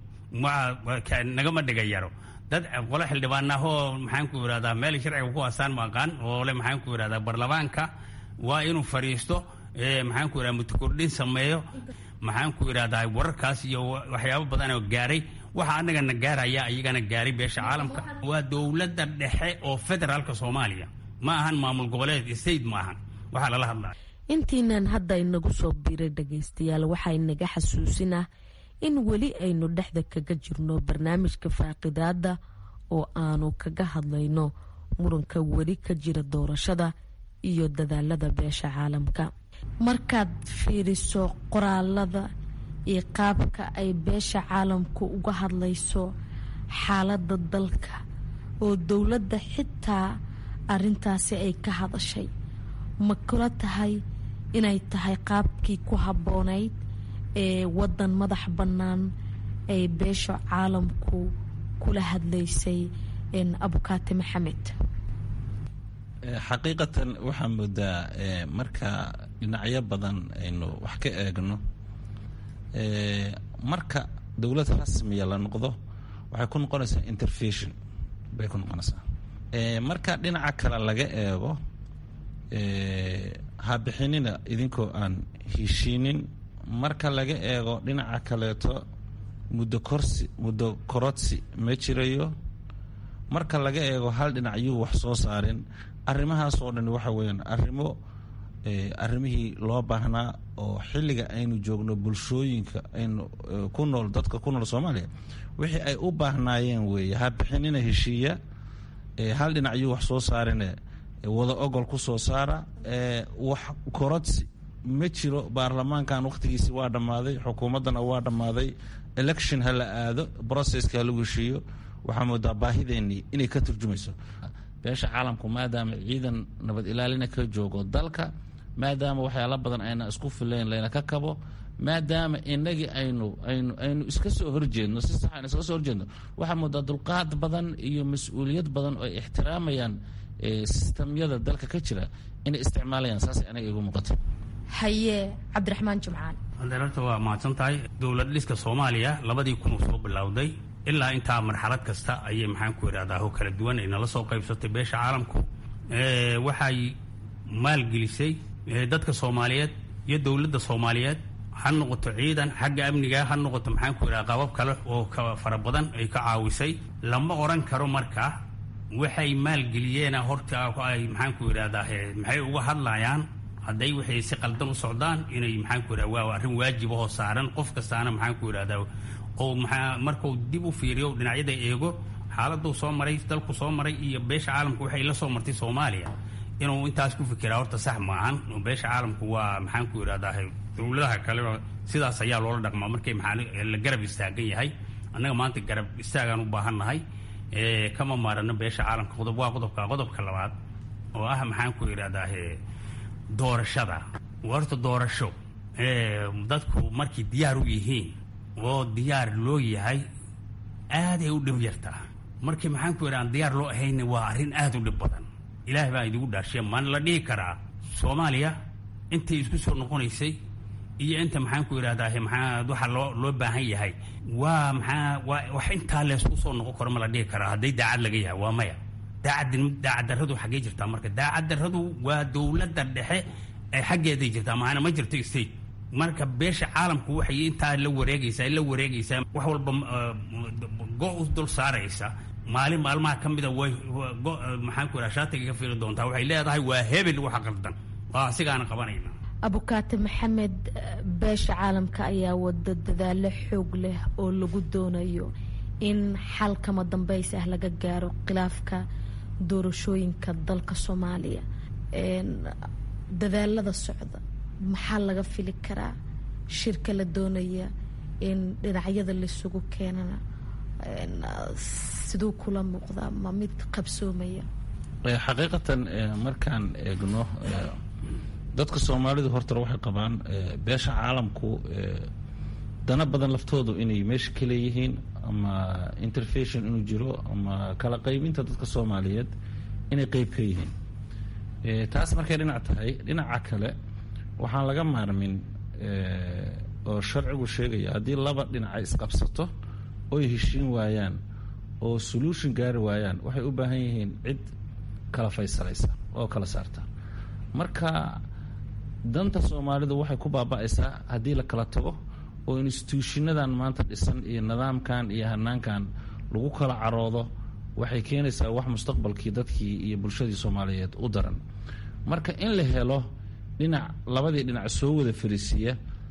nagama dhiga yaro dad qole xildhibaanahoo maxaanku idhahdaa meel sharciga ku haasaan maqaan oo le maxaanku idhahdaa baarlamaanka waa inuu fadhiisto maxaanku idhahdaa mutakordhin sameeyo maxaanku idhahdaa wararkaas iyo waxyaabo badanoo gaaray waxa anagana gaaraya iyagana gaaray beesha caalamka waa dowladda dhexe oo federaalka soomaaliya ma ahan maamul goboleed state ma ahan waxaa lala hadlaya intiinan hadda inagu soo biiray dhagaystayaal waxaa inaga xasuusinah in weli aynu dhexda kaga jirno barnaamijka faaqidaada oo aanu kaga hadlayno muranka weli ka jira doorashada iyo dadaalada beesha caalamka markaad fiiriso qoraalada iyo qaabka ay beesha caalamku uga hadlayso xaalada dalka oo dowladda xitaa arintaasi ay ka hadashay ma kula tahay inay tahay qaabkii ku habboonayd ee wadan madax bannaan ay beesha caalamku kula hadlaysay abukaati maxamed xaqiiqatan waxaa moodaa marka dhinacyo badan aynu wax ka eegno marka dowlad rasmiya la noqdo waxay ku noqonaysaa interfetion bay ku noqonaysaa marka dhinaca kale laga eego ha bixinina idinkoo aan heshiinin marka laga eego dhinaca kaleeto muddo korsi muddo korodsi ma jirayo marka laga eego hal dhinac yuu wax soo saarin arrimahaas oo dhan waxa weeyaan arrimo arrimihii loo baahnaa oo xilliga aynu joogno bulshooyinka aynu ku nool dadka ku nool soomaaliya wixii ay u baahnaayeen weeye ha bixinina heshiiya hal dhinac yuu wax soo saarine wada ogol ku soo saara wax korodsi ma jiro baarlamaankan wakhtigiisi waa dhammaaday xukuumaddana waa dhammaaday election ha la aado processka ha lagu heshiiyo waxaa moodaa baahideenii inay ka turjumayso beesha caalamku maadaama ciidan nabad ilaalina ka joogo dalka maadaama waxyaala badan ayna isku filayn layna ka kabo maadaama inagii aynu aynu aynu iska soo horjeedno si sax aynu iska soo horjeedno waxaa moodaa dulqaad badan iyo mas-uuliyad badan oo ay ixtiraamayaan sistamyada dalka ka jira inay isticmaalayaan saasay anaga igu muuqata haye cabdiraxmaan jimcaan adeerarta waa mahadsan tahay dowlad dhiska soomaaliya labadii kun uu soo bilowday ilaa intaa marxalad kasta ayay maxaanku idhahdaa ho kala duwan ay nala soo qaybsatay beesha caalamku waxay maalgelisay dadka soomaaliyeed iyo dowladda soomaaliyeed ha noqoto ciidan xagga amniga ha noqoto maxaanku idhaha qabab kale oo ka fara badan ay ka caawisay lama oran karo marka waxay maalgeliyeena horta ay maxaanku idhahdaa maxay uga hadlayaan hadday waxay si qaldan u socdaan inay maxaanku idhahda waa arrin waajib ahoo saaran qof kastaana maxaanku idhahdaa oo maxaa markuu dib u fiiriyo dhinacyada eego xaaladuu soo maray dalku soo maray iyo beesha caalamku waxay la soo martay soomaaliya inuu intaas ku fikiraa horta sax maahan beesha caalamku waa maxaanku idhahdaa dowladaha kale sidaas ayaa loola dhaqmaa markay maxaa la garab istaagan yahay annaga maanta garab istaagaan u baahan nahay kama maarano beesha caalamka qodob waa qodobka qodobka labaad oo ah maxaan ku idhahdaa doorashada horta doorasho dadku markay diyaar u yihiin oo diyaar loo yahay aaday u dhib yartaa markii maxaan ku idhaha diyaar loo ahayna waa arrin aad u dhib badan ilaah baa idigu dhaashe maan la dhihi karaa soomaaliya intay isku soo noqonaysay iyo inta maxaan ku idhahdaa maxaa waxa loo loo baahan yahay waa maxaa waa wax intaa leesku soo noqon karo ma la dhihi karaa hadday daacad laga yahay waa maya daacad daacad darradu xaggee jirtaa marka daacad darradu waa dowladda dhexe ee xaggeeday jirtaa maana ma jirto state marka beesha caalamku waxay intaa la wareegaysaa la wareegaysaa wax walba go u dul saaraysa maalin maalmaha ka mida way maxaan ku idhaha shaatiga ka fiiri doontaa waxay leedahay waa hebel waxa qaldan waa asigaana qabanayna abukaate maxamed beesha caalamka ayaa wada dadaalo xoog leh oo lagu doonayo in xal kama dambeys ah laga gaaro khilaafka doorashooyinka dalka soomaaliya dadaalada socda maxaa laga fili karaa shirka la doonaya in dhinacyada laisugu keenana siduu kula muuqdaa ma mid qabsoomaya xaqiiqatan markaan eegno dadka soomaalidu hortore waxay qabaan beesha caalamku dana badan laftoodu inay meesha ka leeyihiin ama interfation inuu jiro ama kala qaybinta dadka soomaaliyeed inay qeyb ka yihiin taas markay dhinac tahay dhinaca kale waxaan laga maarmin oo sharcigu sheegaya haddii laba dhinaca isqabsato oy heshiin waayaan oo solution gaari waayaan waxay u baahan yihiin cid kala faysalaysa oo kala saarta marka danta soomaalidu waxay ku baaba'aysaa haddii la kala tago oo instituushinadan maanta dhisan iyo nidaamkan iyo hanaankan lagu kala caroodo waxay keenaysaa wax mustaqbalkii dadkii iyo bulshadii soomaaliyeed u daran marka in la helo dhinac labadii dhinac soo wada fariisiiya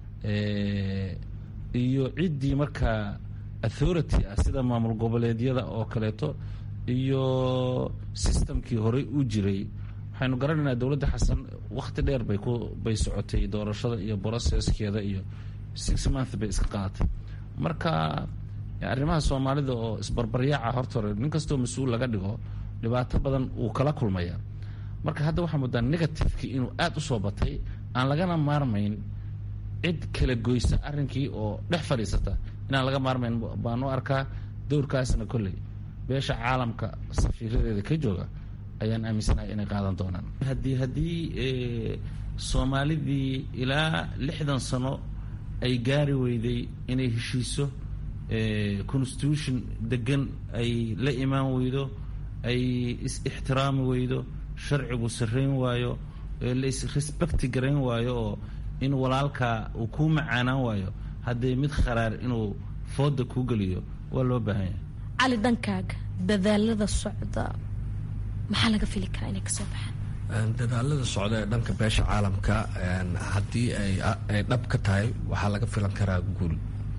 iyo ciddii markaa authority ah sida maamul goboleedyada oo kaleeto iyo systemkii horey u jiray waxaynu garanaynaa dowladda xasan wakhti dheer bay ku bay socotay doorashada iyo processkeeda iyo six month bay iska qaadatay marka arrimaha soomaalida oo isbarbaryaaca horta hore nin kastoo mas-uul laga dhigo dhibaato badan wuu kala kulmaya marka hadda waxaa moodaa negativekii inuu aada u soo batay aan lagana maarmayn cid kala goysa arrinkii oo dhex fadhiisata inaan laga maarmayn baan u arkaa dowrkaasna kolley beesha caalamka safiiradeeda ka jooga ayaan aaminsanahay inay qaadan doonaan haddii haddii soomaalidii ilaa lixdan sano ay gaari weyday inay heshiiso constitution degan ay la imaan weydo ay is-ixtiraami weydo sharcigu sarrayn waayo la is-respecti garayn waayo oo in walaalkaa uu kuu macaanaan waayo haddee mid kharaar inuu fooda kuu geliyo waa loo baahan yahay cali dhankaaga dadaalada socda maxaa laga fili karaa inay kasoo baxaan dadaalada socda ee dhanka beesha caalamka haddii ay dhab ka tahay waxaa laga filan karaa guul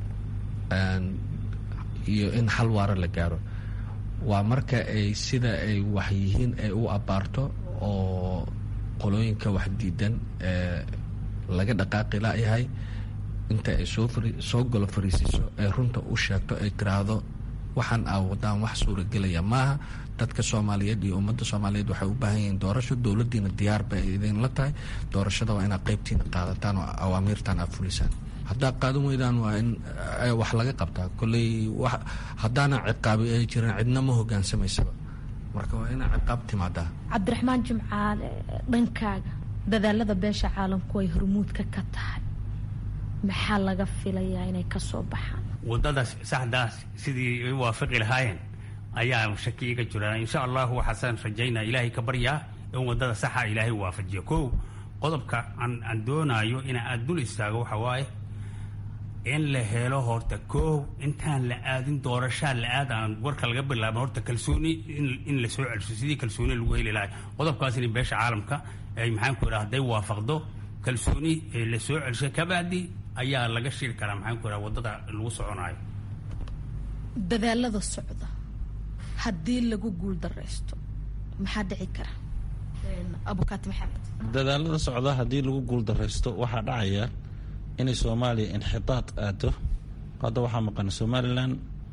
iyo in xal waara la gaaro waa marka ay sida ay wax yihiin ay u abaarto oo qolooyinka wax diidan ee laga dhaqaaqi layahay inta ay soo soo golo fariisiiso ay runta u sheegto ay tiraahdo waxaan aa wadaan wax suuragelaya maaha dadka soomaaliyeed iyo ummadda soomaaliyeed waxay u baahan yihiin doorasho dowladdiina diyaar bay idinla tahay doorashada waa inaad qaybtiina qaadataan oo awaamiirtan aad fulisaan haddaa qaadan weydaan waa in wax laga qabtaa kolley wa haddaana ciqaabi ay jirin cidna ma hogaansamaysaba marka waa inaa ciqaab timaadaa cabdiraxmaan jimcaale dhankaaga dadaalada beesha caalamku ay hormuudka ka tahay maxaa laga filayaa inay kasoo baxaan wadadaas saxdaas sidii ay waafaqi lahaayeen ayaa shaki iga jira insha allahu waxaasaan rajaynaa ilaahay ka baryaa in wadada saxa ilaahay waafajiyo kow qodobka aan doonaayo in aad dul istaago waxa waaye in la helo horta koow intaan la aadin doorashaa la aad aan warka laga bilaabin horta kalsooni in la soo celiso sidii kalsooni lagu heli lahay qodobkaas in beesha caalamka ay maxaan ku idhaha hadday waafaqdo kalsooni la soo celiso kabacdi ayaa laga shiri karaa maxaan ku idhaha waddada lagu soconaayo dadaalada socda haddii lagu guul dareysto maxaa dhici kara abukaati maxamed dadaalada socda haddii lagu guul daraysto waxaa dhacaya inay soomaaliya inxitaad aado hadda waxaa maqan somalilan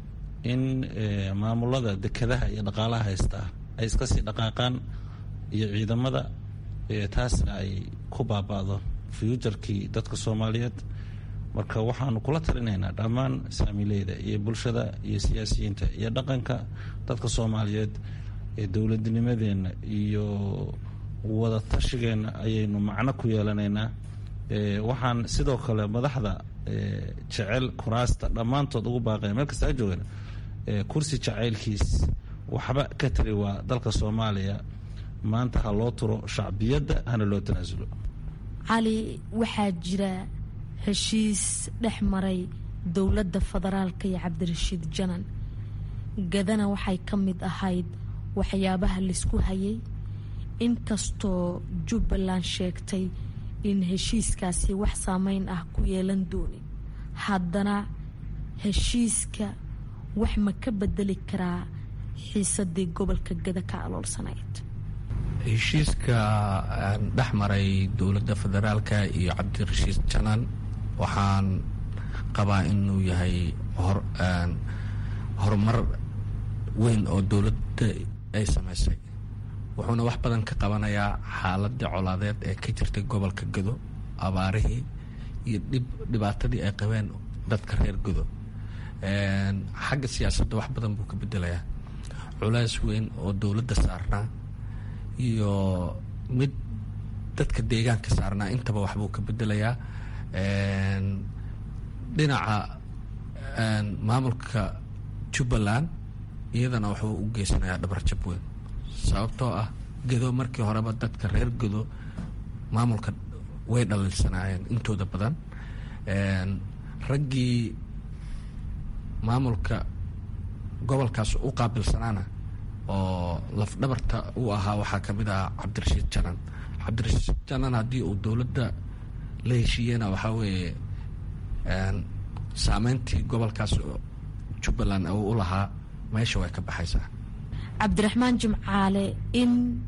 in maamulada dekedaha iyo dhaqaalaha haystaa ay iska sii dhaqaaqaan iyo ciidamada taasna ay ku baaba'do fuujarkii dadka soomaaliyeed marka waxaanu kula talinaynaa dhammaan saamileyda iyo bulshada iyo siyaasiyiinta iyo dhaqanka dadka soomaaliyeed ee dowladnimadeenna iyo wada tashigeenna ayaynu macno ku yeelanaynaa waxaan sidoo kale madaxda jecel kuraasta dhammaantood ugu baaqaya meel kasta a joogan kursi jacaylkiis waxba ka tari waa dalka soomaaliya maanta ha loo turo shacbiyadda hana loo tanaasulo cali waxaa jira heshiis dhex maray dowladda federaalka iyo cabdirashiid janan gadana waxay ka mid ahayd waxyaabaha laisku hayay inkastoo jubbaland sheegtay in heshiiskaasi wax saameyn ah ku yeelan doonin haddana heshiiska wax ma ka bedeli karaa xiisadii gobolka gada ka aloolsanayd heshiiska dhex maray dowladda federaalka iyo cabdirashiid janan waxaan qabaa inuu yahay horumar weyn oo dowladda ay samaysay wuxuuna wax badan ka qabanayaa xaaladii colaadeed ee ka jirtay gobolka gado abaarihii iyo dhib dhibaatadii ay qabeen dadka reer gado xagga siyaasadda wax badan buu ka bedelayaa culays weyn oo dowladda saarnaa iyo mid dadka deegaanka saarnaa intaba waxbuu ka bedelayaa dhinaca maamulka jubbaland iyadana wuxuu u geysanayaa dhabarjab weyn sababtoo ah gedo markii horeba dadka reer gedo maamulka way dhaliilsanaayeen intooda badan raggii maamulka gobolkaas u qaabilsanaana oo lafdhabarta u ahaa waxaa ka mid ah cabdirashiid janan cabdirashiid janan haddii uu dowladda la heshiiyena waxaa weeye saameyntii gobolkaas jubbaland uu u lahaa meesha way ka baxaysaa cabdiraxmaan jimcaale in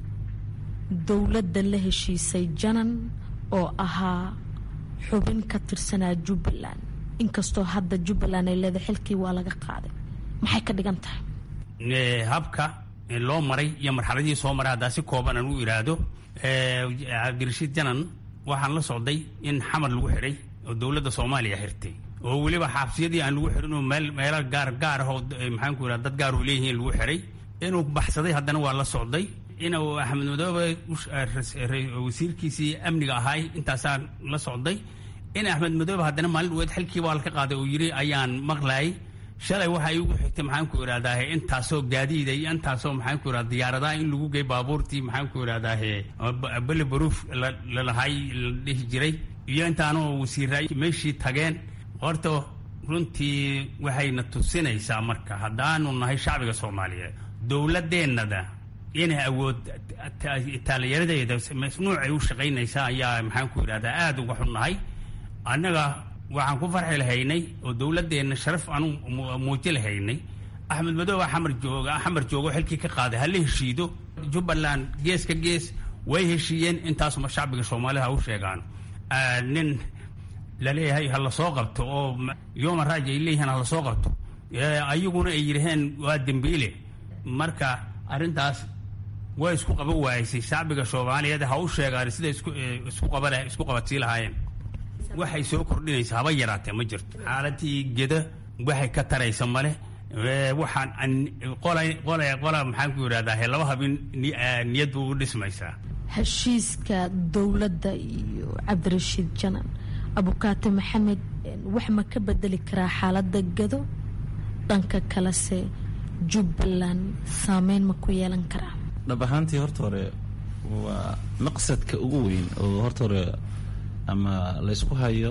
dowladda la heshiisay janan oo ahaa xubin ka tirsanaa jubbaland inkastoo hadda jubbaland ay leedahay xilkii waa laga qaaday maxay ka dhigan tahay habka loo maray iyo marxaladii soo maray haddaa si kooban aan u iraahdo cabdirashiid janan waxaan la socday in xamar lagu xidhay oo dowladda soomaaliya xirtay oo weliba xaabsiyadii aan lagu xihin oo meel meelo gaar gaar ah oo maxaanku irahda dad gaar oo leeyihiin lagu xidhay inuu baxsaday haddana waa la socday inuu axmed madoobe wasiirkiisii amniga ahaay intaasaan la socday in axmed madoobe haddana maalin dhaweed xilkii waa laka qaaday oo yidhi ayaan maqlayay shalay waxa igu xigtay maxaanku irahdaa intaasoo gaadiida iyo intaasoo maxaanku irahda diyaaradaha in lagu gey baabuurtii maxaanku irahdaa bele baruuf lalahay la dhihi jiray iyo intaanoo wasiira meeshii tageen horta runtii waxayna tusinaysaa marka haddaanu nahay shacbiga soomaaliyeed dowladeennada inay awood taalayaradeeda nuucay u shaqaynaysaa ayaa maxaanku irahdaa aada uga xunnahay annaga waxaan ku farxi lahaynay oo dowladeenna sharaf aanu muuji lahaynay axmed madoobe xamar jooga xamar joogo xilkii ka qaaday hala heshiido jubbaland gees ka gees way heshiiyeen intaasuma shacbiga soomaalida ha u sheegaan nin laleeyahay ha lasoo qabto oo yoma raaj ay leeyihiin ha lasoo qabto ayaguna ay yidhaheen waa dembiile marka arrintaas way isku qaban waaysay shacbiga soomaaliyeed ha u sheegaan sida isku qaba isku qabadsii lahaayeen waxay soo kordhinaysaa haba yaraatee ma jirto xaaladii geda waxay ka taraysa male waxaan qola qola maxaanku yidhahdaa laba habin niyad buu u dhismaysaa heshiiska dowladda iyo cabdirashiid janan abukaate maxamed wax ma ka bedeli karaa xaaladda gado dhanka kalese jubbaland saameyn ma ku yeelan karaa dhab ahaantii horta hore waa maqsadka ugu weyn oo horta hore ama laysku hayo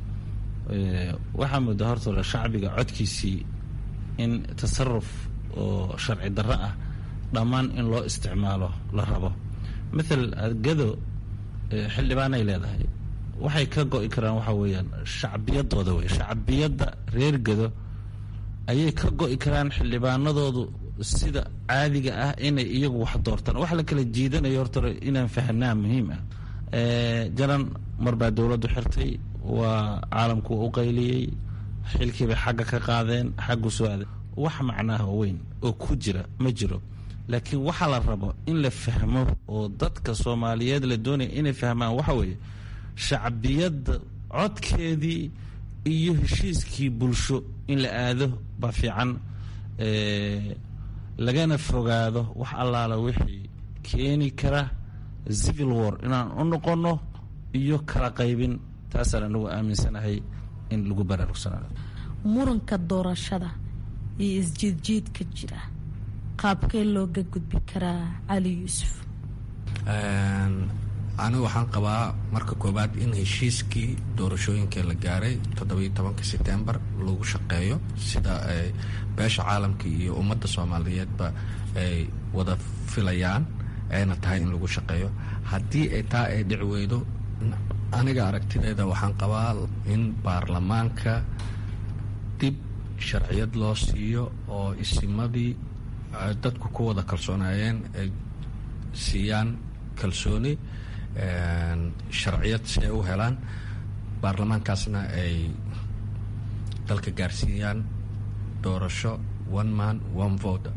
waxaa moodaa horta hore shacbiga codkiisii in tasaruf oo sharci darro ah dhammaan in loo isticmaalo la rabo mathal gado xildhibaanay leedahay waxay ka go-i karaan waxaa weeyaan shacbiyadooda wey shacbiyadda reer gado ayay ka go-i karaan xildhibaanadoodu sida caadiga ah inay iyagu wax doortaan wax la kala jiidanayo horta hore inaan fahanaa muhiim ah jalan mar baa dowladdu xirtay waa caalamku u qayliyey xilkiibay xagga ka qaadeen xaggu soo aaday wax macnaha weyn oo ku jira ma jiro laakiin waxaa la rabo in la fahmo oo dadka soomaaliyeed la doonaya inay fahmaan waxa weeye shacbiyadda codkeedii iyo heshiiskii bulsho in la aado baa fiican lagana fogaado wax allaala wixii keeni kara civil war inaan u noqonno iyo kala qaybin taasaan anagu aaminsanahay in lagu baraarugsanaado muranka doorashada iyo isjiidjiidka jira qaabkee looga gudbi karaa cali yuusuf anigu waxaan qabaa marka koowaad in heshiiskii doorashooyinka la gaaray toddobiyo tobanka setembar lagu shaqeeyo sida beesha caalamka iyo ummadda soomaaliyeedba ay wada filayaan ayna tahay in lagu shaqeeyo haddii ay taa ay dhici weydo aniga aragtideeda waxaan qabaa in baarlamaanka dib sharciyad loo siiyo oo isimadii dadku ku wada kalsoonaayeen ay siiyaan kalsooni sharciyad si ay u helaan baarlamaankaasna ay dalka gaarsiiyaan doorasho one man one vote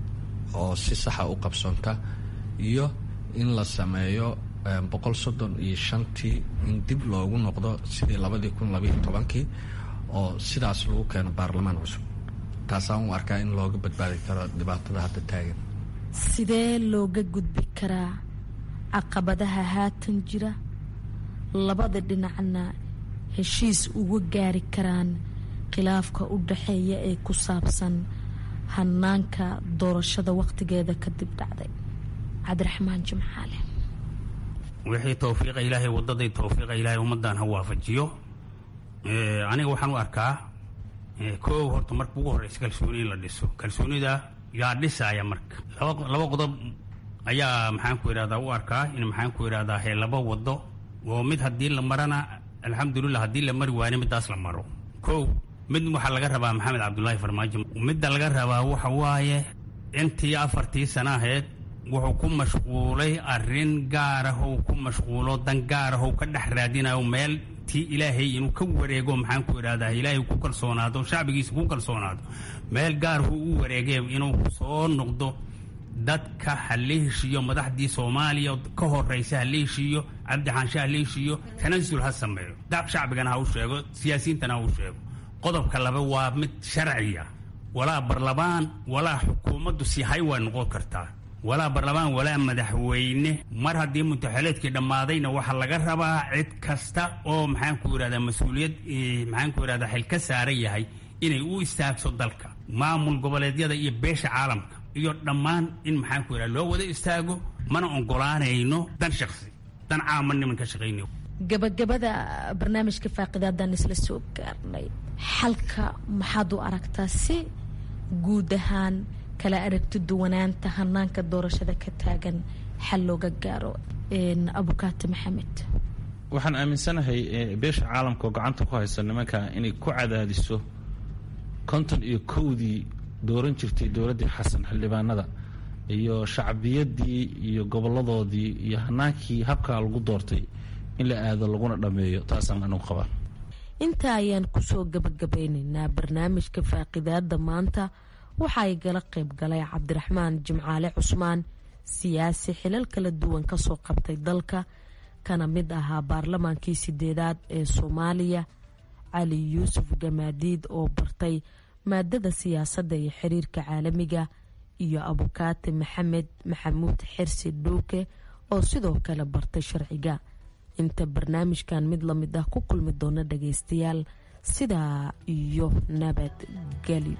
oo si saxa u qabsoonta iyo in la sameeyo boqol soddon iyo shantii in dib loogu noqdo sidii labadii kun labaiyo tobankii oo sidaas lagu keeno baarlamaan cusub taasaan u arkaa in looga badbaadi karo dhibaatada hadda taagan sidee looga gudbi karaa caqabadaha haatan jira labada dhinacna heshiis uga gaari karaan khilaafka u dhaxeeya ee ku saabsan hanaanka doorashada wakhtigeeda kadib dhacday cabdiraxmaan jimcaale wixii towfiiqa ilaahay wadaday towfiiqa ilaahay ummaddan ha waafajiyo aniga waxaan u arkaa koow horta marka ugu horeysa kalsooni in la dhiso kalsoonida yaa dhisaaya marka laba qodob ayaa maxaan ku idhahdaa u arkaa in maxaan ku idhahdaa he laba wado oo mid haddii la marana alxamdulilah haddii la mari waayna midaas la maro kow mid waxaa laga rabaa maxamed cabdulaahi farmaajo midda laga rabaa waxa waaye intii afartii sana aheyd wuxuu ku mashquulay arrin gaarahow ku mashquulo dan gaarahow ka dhex raadinayo meel tii ilaahay inuu ka wareego maxaan ku idhahdaa ilaahay ku kalsoonaado shacbigiisa ku kalsoonaado meel gaarahu u wareegee inuu soo noqdo dadka ha la heshiiyo madaxdii soomaaliya ka horeysa ha la heshiiyo cabdi xaanshe ha la heshiiyo tanasul ha sameeyo shacbigana ha u sheego siyaasiyiintana ha u sheego qodobka laba waa mid sharciya walaa barlamaan walaa xukuumaddu si hay waa noqon kartaa walaa barlamaan walaa madaxweyne mar haddii mutaxeleedkii dhammaadayna waxaa laga rabaa cid kasta oo maxaan ku idhahdaa mas-uuliyad maxaan ku idhahdaa xil ka saaran yahay inay u istaagso dalka maamul goboleedyada iyo beesha caalamka iyo dhammaan in maxaan ku idhahda loo wada istaago mana ogolaanayno dan shaksi dan caama niman ka shaqaynayo gabagabada barnaamijka faaqidaadaan isla soo gaarnay xalka maxaad u aragtaa si guud ahaan kala aragti duwanaanta hanaanka doorashada ka taagan xal looga gaaro abukaati maxamed waxaan aaminsanahay beesha caalamka oo gacanta ku haysa nimanka inay ku cadaadiso konton iyo kowdii dooran jirtay dowladdii xasan xildhibaanada iyo shacbiyaddii iyo goboladoodii iyo hanaankii habkaa lagu doortay in la aado laguna dhammeeyo taasaan anugu qabaa intaa ayaan kusoo gabagabeynaynaa barnaamijka faaqidaada maanta waxa ay gala qayb galay cabdiraxmaan jimcaale cusmaan siyaasi xilal kala duwan kasoo qabtay dalka kana mid ahaa baarlamaankii sideedaad ee soomaaliya cali yuusuf gamaadiid oo bartay maadada siyaasadda iyo xiriirka caalamiga iyo abukaati maxamed maxamuud xirsi dhuuke oo sidoo kale bartay sharciga inta barnaamijkan mid lamid ah ku kulmi doona dhageystayaal sidaa iyo nabadgelyo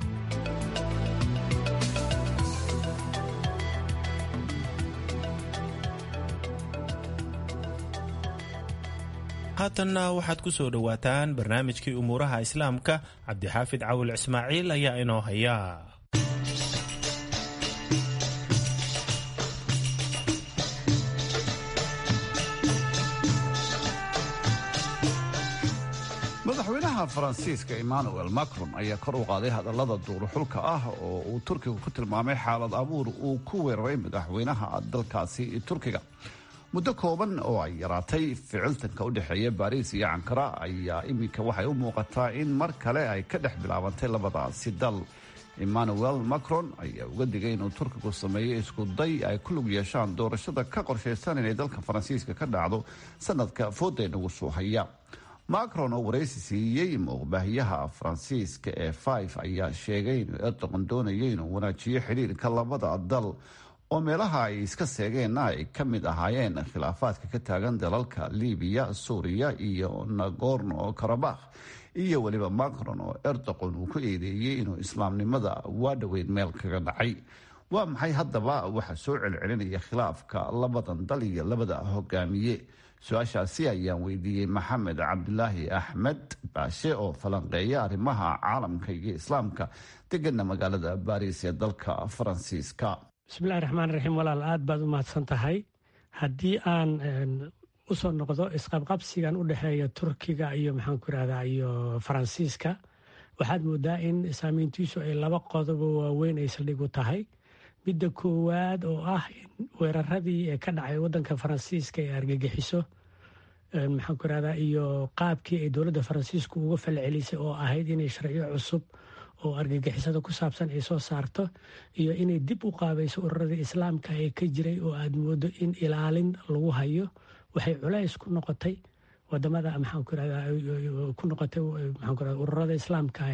haatanna waxaad ku soo dhowaataan barnaamijkii umuuraha islaamka cabdixaafid cawil ismaaciil ayaa inoo haya madaxweynaha faransiiska emmanuel macron ayaa kor u qaaday hadallada duuruxulka ah oo uu turkiga ku tilmaamay xaalad abuur uu ku weeraray madaxweynaha dalkaasi turkiga muddo kooban oo ay yaraatay ficiltanka u dhexeeya baariis iyo cankara ayaa iminka waxay u muuqataa in mar kale ay ka dhex bilaabantay labadaasi dal emmanuel macron ayaa uga digay inuu turkigu sameeyo isku day ay ku lug yeeshaan doorashada ka qorshaysan inay dalka faransiiska ka dhacdo sanadka fooda nagu soo haya macron oo waraysi siiyey muuqbaahiyaha faransiiska ee five ayaa sheegay inuu erdogan doonayo inuu wanaajiyo xidhiirka labada dal oo meelaha ay iska seegeenna ay ka mid ahaayeen khilaafaadka ka taagan dalalka libiya suuriya iyo nagorno karabakh iyo weliba macron oo erdogan uu ku eedeeyey inuu islaamnimada waa dhoweyn meel kaga dhacay waa maxay haddaba waxaa soo celcelinaya khilaafka labadan dal iyo labada hogaamiye su-aashaasi ayaan weydiiyey maxamed cabdulaahi axmed baashe oo falanqeeya arrimaha caalamka iyo islaamka degana magaalada baariis ee dalka faransiiska bismillahi raxmaan raxiim walaal aad baad u mahadsan tahay haddii aan usoo noqdo isqabqabsigan u dhexeeya turkiga iyo maxaanku irahdaa iyo faransiiska waxaad moodaa in saameyntiisu ay laba qodobo waaweyn ay saldhig u tahay midda koowaad oo ah in weeraradii ee ka dhacay wadanka faransiiska ee argagixiso maxaanku irahdaa iyo qaabkii ay dowladda faransiisku uga falcelisay oo ahayd inay sharciyo cusub oo argagixisada ku saabsan ay soo saarto iyo inay dib u qaabayso ururadii islaamka ee ka jiray oo aad moodo in ilaalin lagu hayo waxay culays ku noqotay wadamada maxaanku irahdaa ku noqotay maxaanku irahda ururada islaamka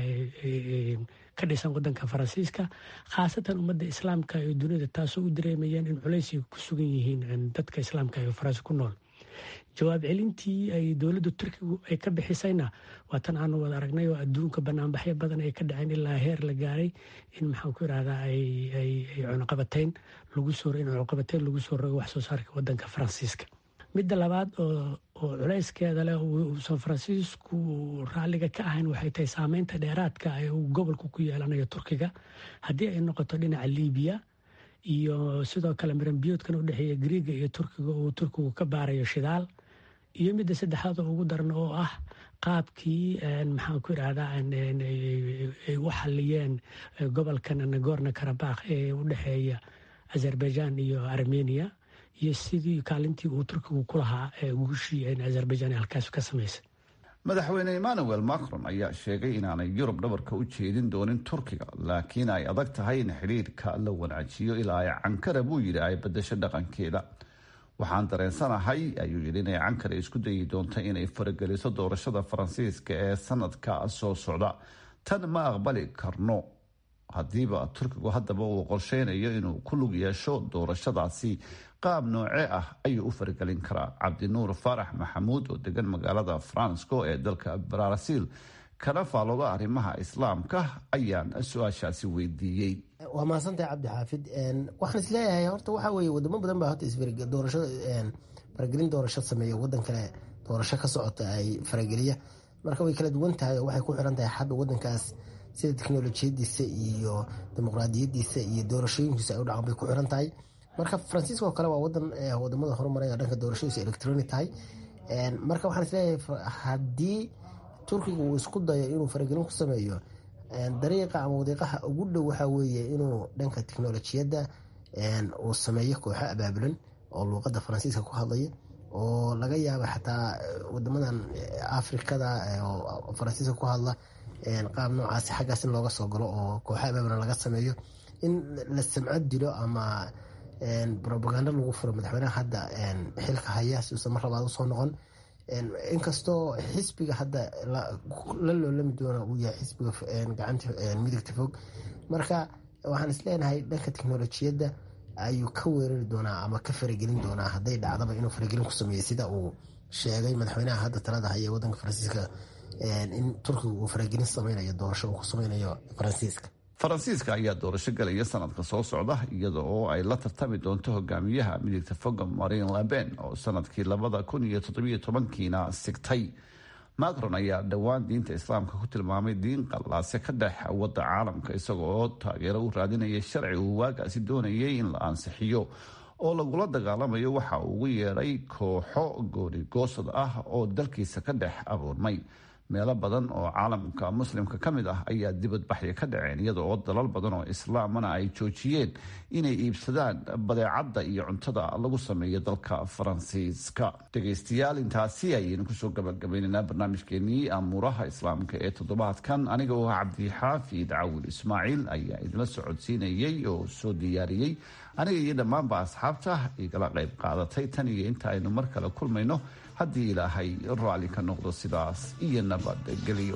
ka dhisan wadanka faransiiska khaasatan ummadda islaamka ee dunida taasoo u dareemayeen in culays ay ku sugan yihiin dadka islaamka ee faransi ku nool jawaab celintii ay dowladda turkigu ay ka bixisayna waa tan aanu wada aragnay oo adduunka banaanbaxyo badan ay ka dhaceen ilaa heer la gaaray in maxaanku irahdaa ay cunaqabateyn lagu soo in cunaqabateyn lagu soo rogo wax soo saarka wadanka faransiiska midda labaad oo culayskeeda leh uusan faransiisku raalliga ka ahayn waxay tahay saameynta dheeraadka ee uu gobolku ku yeelanayo turkiga haddii ay noqoto dhinaca libiya iyo sidoo kale maranbiyoodkan u dhexeeya griiga iyo turkiga uu turkigu ka baarayo shidaal iyo midda saddexaad oo ugu daran oo ah qaabkii maxaan ku irahdaa ay u xaliyeen gobolkan nagorno karabakh ee u dhexeeya azerbaijan iyo armenia iyo sidii kaalintii uu turkigu ku lahaa guushii azerbaijan halkaas ka samaysay madaxweyne emmanuel macron ayaa sheegay inaanay yurub dhabarka u jeedin doonin turkiga laakiin ay adag tahay in xidhiirka la wanaajiyo ilaa ay cankara buu yidhi ay badasho dhaqankeeda waxaan dareensanahay ayuu yidhi inay cankara isku dayi doonto inay farageliso doorashada faransiiska ee sanadka soo socda tan ma aqbali karno haddiiba turkigu haddaba uu qorsheynayo inuu ku lug yeesho doorashadaasi qaab nooce ah ayuu u faragelin karaa cabdinuur faarax maxamuud oo degan magaalada fransco ee dalka baraasiil kana faalooda arrimaha islaamka ayaan su-aashaasi weydiiyey waa mahadsantahay cabdi xaafid waxaan isleeyahay horta waxaa weye wadamo badan baa horta doorasho faragelin doorasho sameeya wadan kale doorasho ka socota ay farageliya marka way kala duwan tahay oo waxay ku xiran tahay xadda wadankaas sida teknolojiyadiisa iyo dimuqraadiyadiisa iyo doorashooyinkiisa ay u dhaqan bay ku xiran tahay marka faransiiska oo kale waa wadan wadamada horumaray dhanka doorashadiisa electronic tahay marka waxaan isleeyahay haddii turkiga uu isku dayo inuu faragelin ku sameeyo dariiqa ama wadiiqaha ugu dhow waxaa weeye inuu dhanka teknolojiyadda uu sameeyo kooxo abaabulan oo luuqadda faransiiska ku hadlaya oo laga yaaba xataa wadamadan afrikada oo faransiiska ku hadla qaab noocaasi xaggaas in looga soo galo oo kooxo abaabulan laga sameeyo in la samco dilo ama robagando lagu furo madaxweynaha hadda xilka haya si uusan mar labaad usoo noqon inkastoo xisbiga hadda la loolami doona uu yahay xisbiga gacanta midigta fog marka waxaan isleenahay dhanka teknolojiyadda ayuu ka weerari doonaa ama ka faragelin doonaa hadday dhacdaba inuu faragelin ku sameeyey sida uu sheegay madaxweynaha hadda talada haya wadanka faransiiska in turkiga uu faragelin sameynayo doorasho uu ku sameynayo faransiiska faransiiska ayaa doorasho galaya sanadka soo socda iyada oo ay la tartami doonto hogaamiyaha midigta foga marin laben oo sanadkii labada kun iyo toddobiyo tobankiina sigtay macron ayaa dhowaan diinta islaamka ku tilmaamay diin qallaase ka dhex wadda caalamka isaga oo taageero u raadinaya sharci uu waagaasi doonayay in la ansixiyo oo lagula dagaalamayo waxa uu ugu yeedhay kooxo goonigoosad ah oo dalkiisa ka dhex abuurmay meelo badan oo caalamka muslimka ka mid ah ayaa dibadbaxya ka dhaceen iyada oo dalal badan oo islaamana ay joojiyeen inay iibsadaan badeecadda iyo cuntada lagu sameeyo dalka faransiiska dhegaystayaal intaasi ayaynu kusoo gabagabaynaynaa barnaamijkeenii amuuraha islaamka ee toddobaadkan aniga oo cabdixaafid cawil ismaaciil ayaa idinla socodsiinayay oo soo diyaariyey aniga iyo dhammaanba asxaabta igala qayb qaadatay tan iyo inta aynu mar kale kulmayno haddii ilaahay raalli ka noqdo sidaas iyo nabadgelyo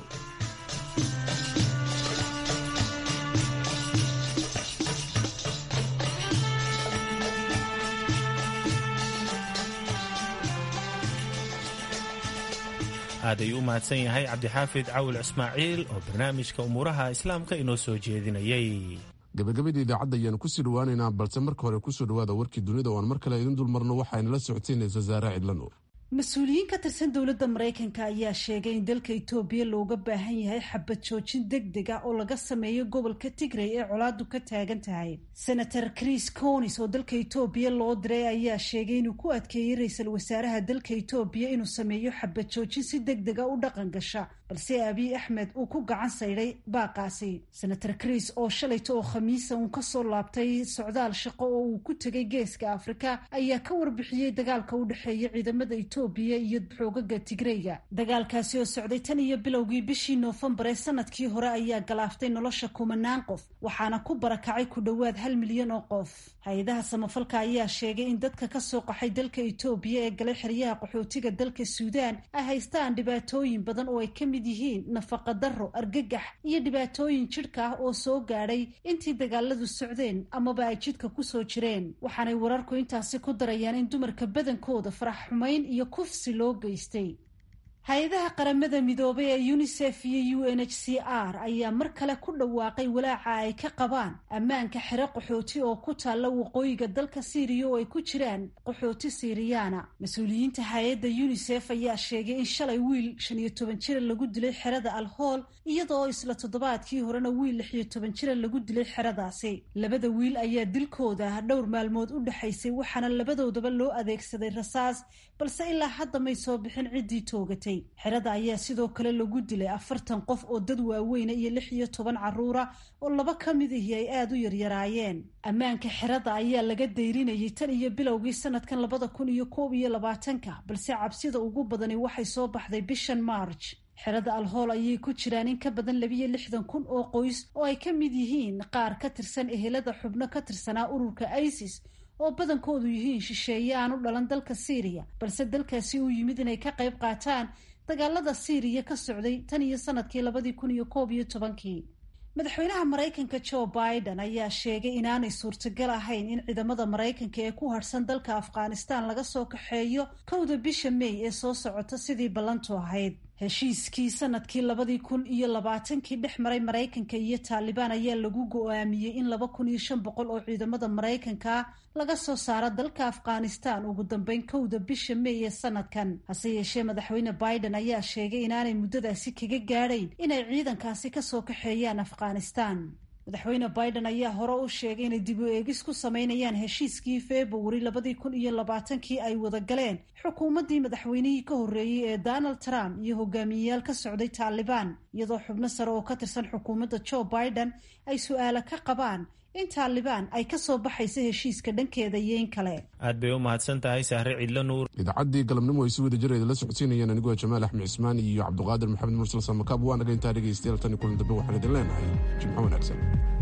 aad ayuu u mahadsan yahay cabdixaafid cawil ismaaciil oo barnaamijka umuuraha islaamka inoo soo jeedinayay gabagabadii idaacadda ayaanu kusii dhawaaneynaa balse marka hore kusoo dhawaada warkii dunida oo aan mar kale idin dulmarno waxaynala socodsiinaysa saare cidlano mas-uuliyiin ka tirsan dowladda maraykanka ayaa sheegay in dalka itoobiya looga baahan yahay xabad joojin deg deg ah oo laga sameeyo gobolka tigray ee colaadu ka taagan tahay senator chris conis oo dalka itoobiya loo diray ayaa sheegay inuu ku adkeeyey ra-iisul wasaaraha dalka itoobiya inuu sameeyo xabad joojin si deg dega u dhaqan gasha balse abiy axmed uu ku gacan saydhay baaqaasi senator chris oo shalayta oo khamiisa uun kasoo laabtay socdaal shaqo oo uu ku tegay geeska afrika ayaa ka warbixiyey dagaalka u dhexeeya ciidamada etoobiya iyo xoogaga tigreyga dagaalkaasi oo socday tan iyo bilowgii bishii noofembar ee sanadkii hore ayaa galaaftay nolosha kumanaan qof waxaana ku barakacay ku dhowaad hal milyan oo qof hay-adaha samafalka ayaa sheegay in dadka kasoo qaxay dalka etoobiya ee galay xeryaha qaxootiga dalka suudaan ay haystaan dhibaatooyin badan oo ay ka mid yihiin nafaqa darro argagax iyo dhibaatooyin jidhka ah oo soo gaadhay intii dagaaladu socdeen amaba ay jidka kusoo jireen waxaanay wararku intaasi ku darayaan in dumarka badankooda farax xumayn iyo kufsi loo geystay hay-adaha qaramada midoobay ee unisef iyo u n h c r ayaa mar kale ku dhawaaqay walaaca ay ka qabaan ammaanka xero qaxooti oo ku taalla waqooyiga dalka siiriya oo ay ku jiraan qaxooti siiriyaana mas-uuliyiinta hay-adda unisef ayaa sheegay in shalay wiil shan iyo toban jira lagu dilay xerada alhool iyadaoo isla toddobaadkii horena wiil lix iyo toban jira lagu dilay xeradaasi labada wiil ayaa dilkooda dhowr maalmood u dhexaysay waxaana labadoodaba loo adeegsaday rasaas balse ilaa hadda may soo bixin ciddii toogatay xerada ayaa sidoo kale lagu dilay afartan qof oo dad waaweyna iyo lix iyo toban caruura oo laba ka mid ihi ay aada u yaryaraayeen ammaanka xerada ayaa laga dayrinayay tan iyo bilowgii sanadkan labada kun iyo koob iyo labaatanka balse cabsida ugu badani waxay soo baxday bishan march xerada alhool ayay ku jiraan in ka badan labiyo lixdan kun oo qoys oo ay ka mid yihiin qaar ka tirsan ehelada xubno ka tirsanaa ururka isis oo badankoodu yihiin shisheeye aan u dhalan dalka syriya balse dalkaasi uu yimid inay ka qayb qaataan dagaalada syriya ka socday tan iyo sanadkii labadii kun iyo koob iyo tobankii madaxweynaha maraykanka joe biden ayaa sheegay inaanay suurtagal ahayn in ciidamada maraykanka ee ku harhsan dalka afghanistan laga soo kaxeeyo kowda bisha may ee soo socota sidii ballantu ahayd heshiiskii sanadkii labadii kun iyo labaatankii dhex maray maraykanka iyo taalibaan ayaa lagu go-aamiyey in laba kun iyo shan boqol oo ciidamada maraykanka laga soo saaro dalka afghanistan ugu dambeyn kowda bisha may ee sanadkan hase yeeshee madaxweyne biden ayaa sheegay inaanay muddadaasi kaga gaadhayn inay ciidankaasi kasoo kaxeeyaan afghanistan madaxweyne biden ayaa hore u sheegay inay dib u eegis ku sameynayaan heshiiskii februari labadii kun iyo labaatankii ay wada galeen xukuumaddii madaxweynihii ka horreeyey ee donald trump iyo hogaamiyeyaal ka socday taalibaan iyadoo xubno sare oo ka tirsan xukuumadda joe biden ay su-aalo ka qabaan in taalibaan ay ka soo baxaysa heshiiska dhankeeda iyo in kale aad bay u mahadsan tahay sahre cidlo nuur idaacaddii galabnimo ay si wada jira idinla socodsiinayeen anigoo jamaal axmed cismaan iyo cabduqaadir maxamed mursal samakaab waa naga intaa dhegaystayaal tan iyo kulan dambe waxaan idin leenahay jimco wanaagsan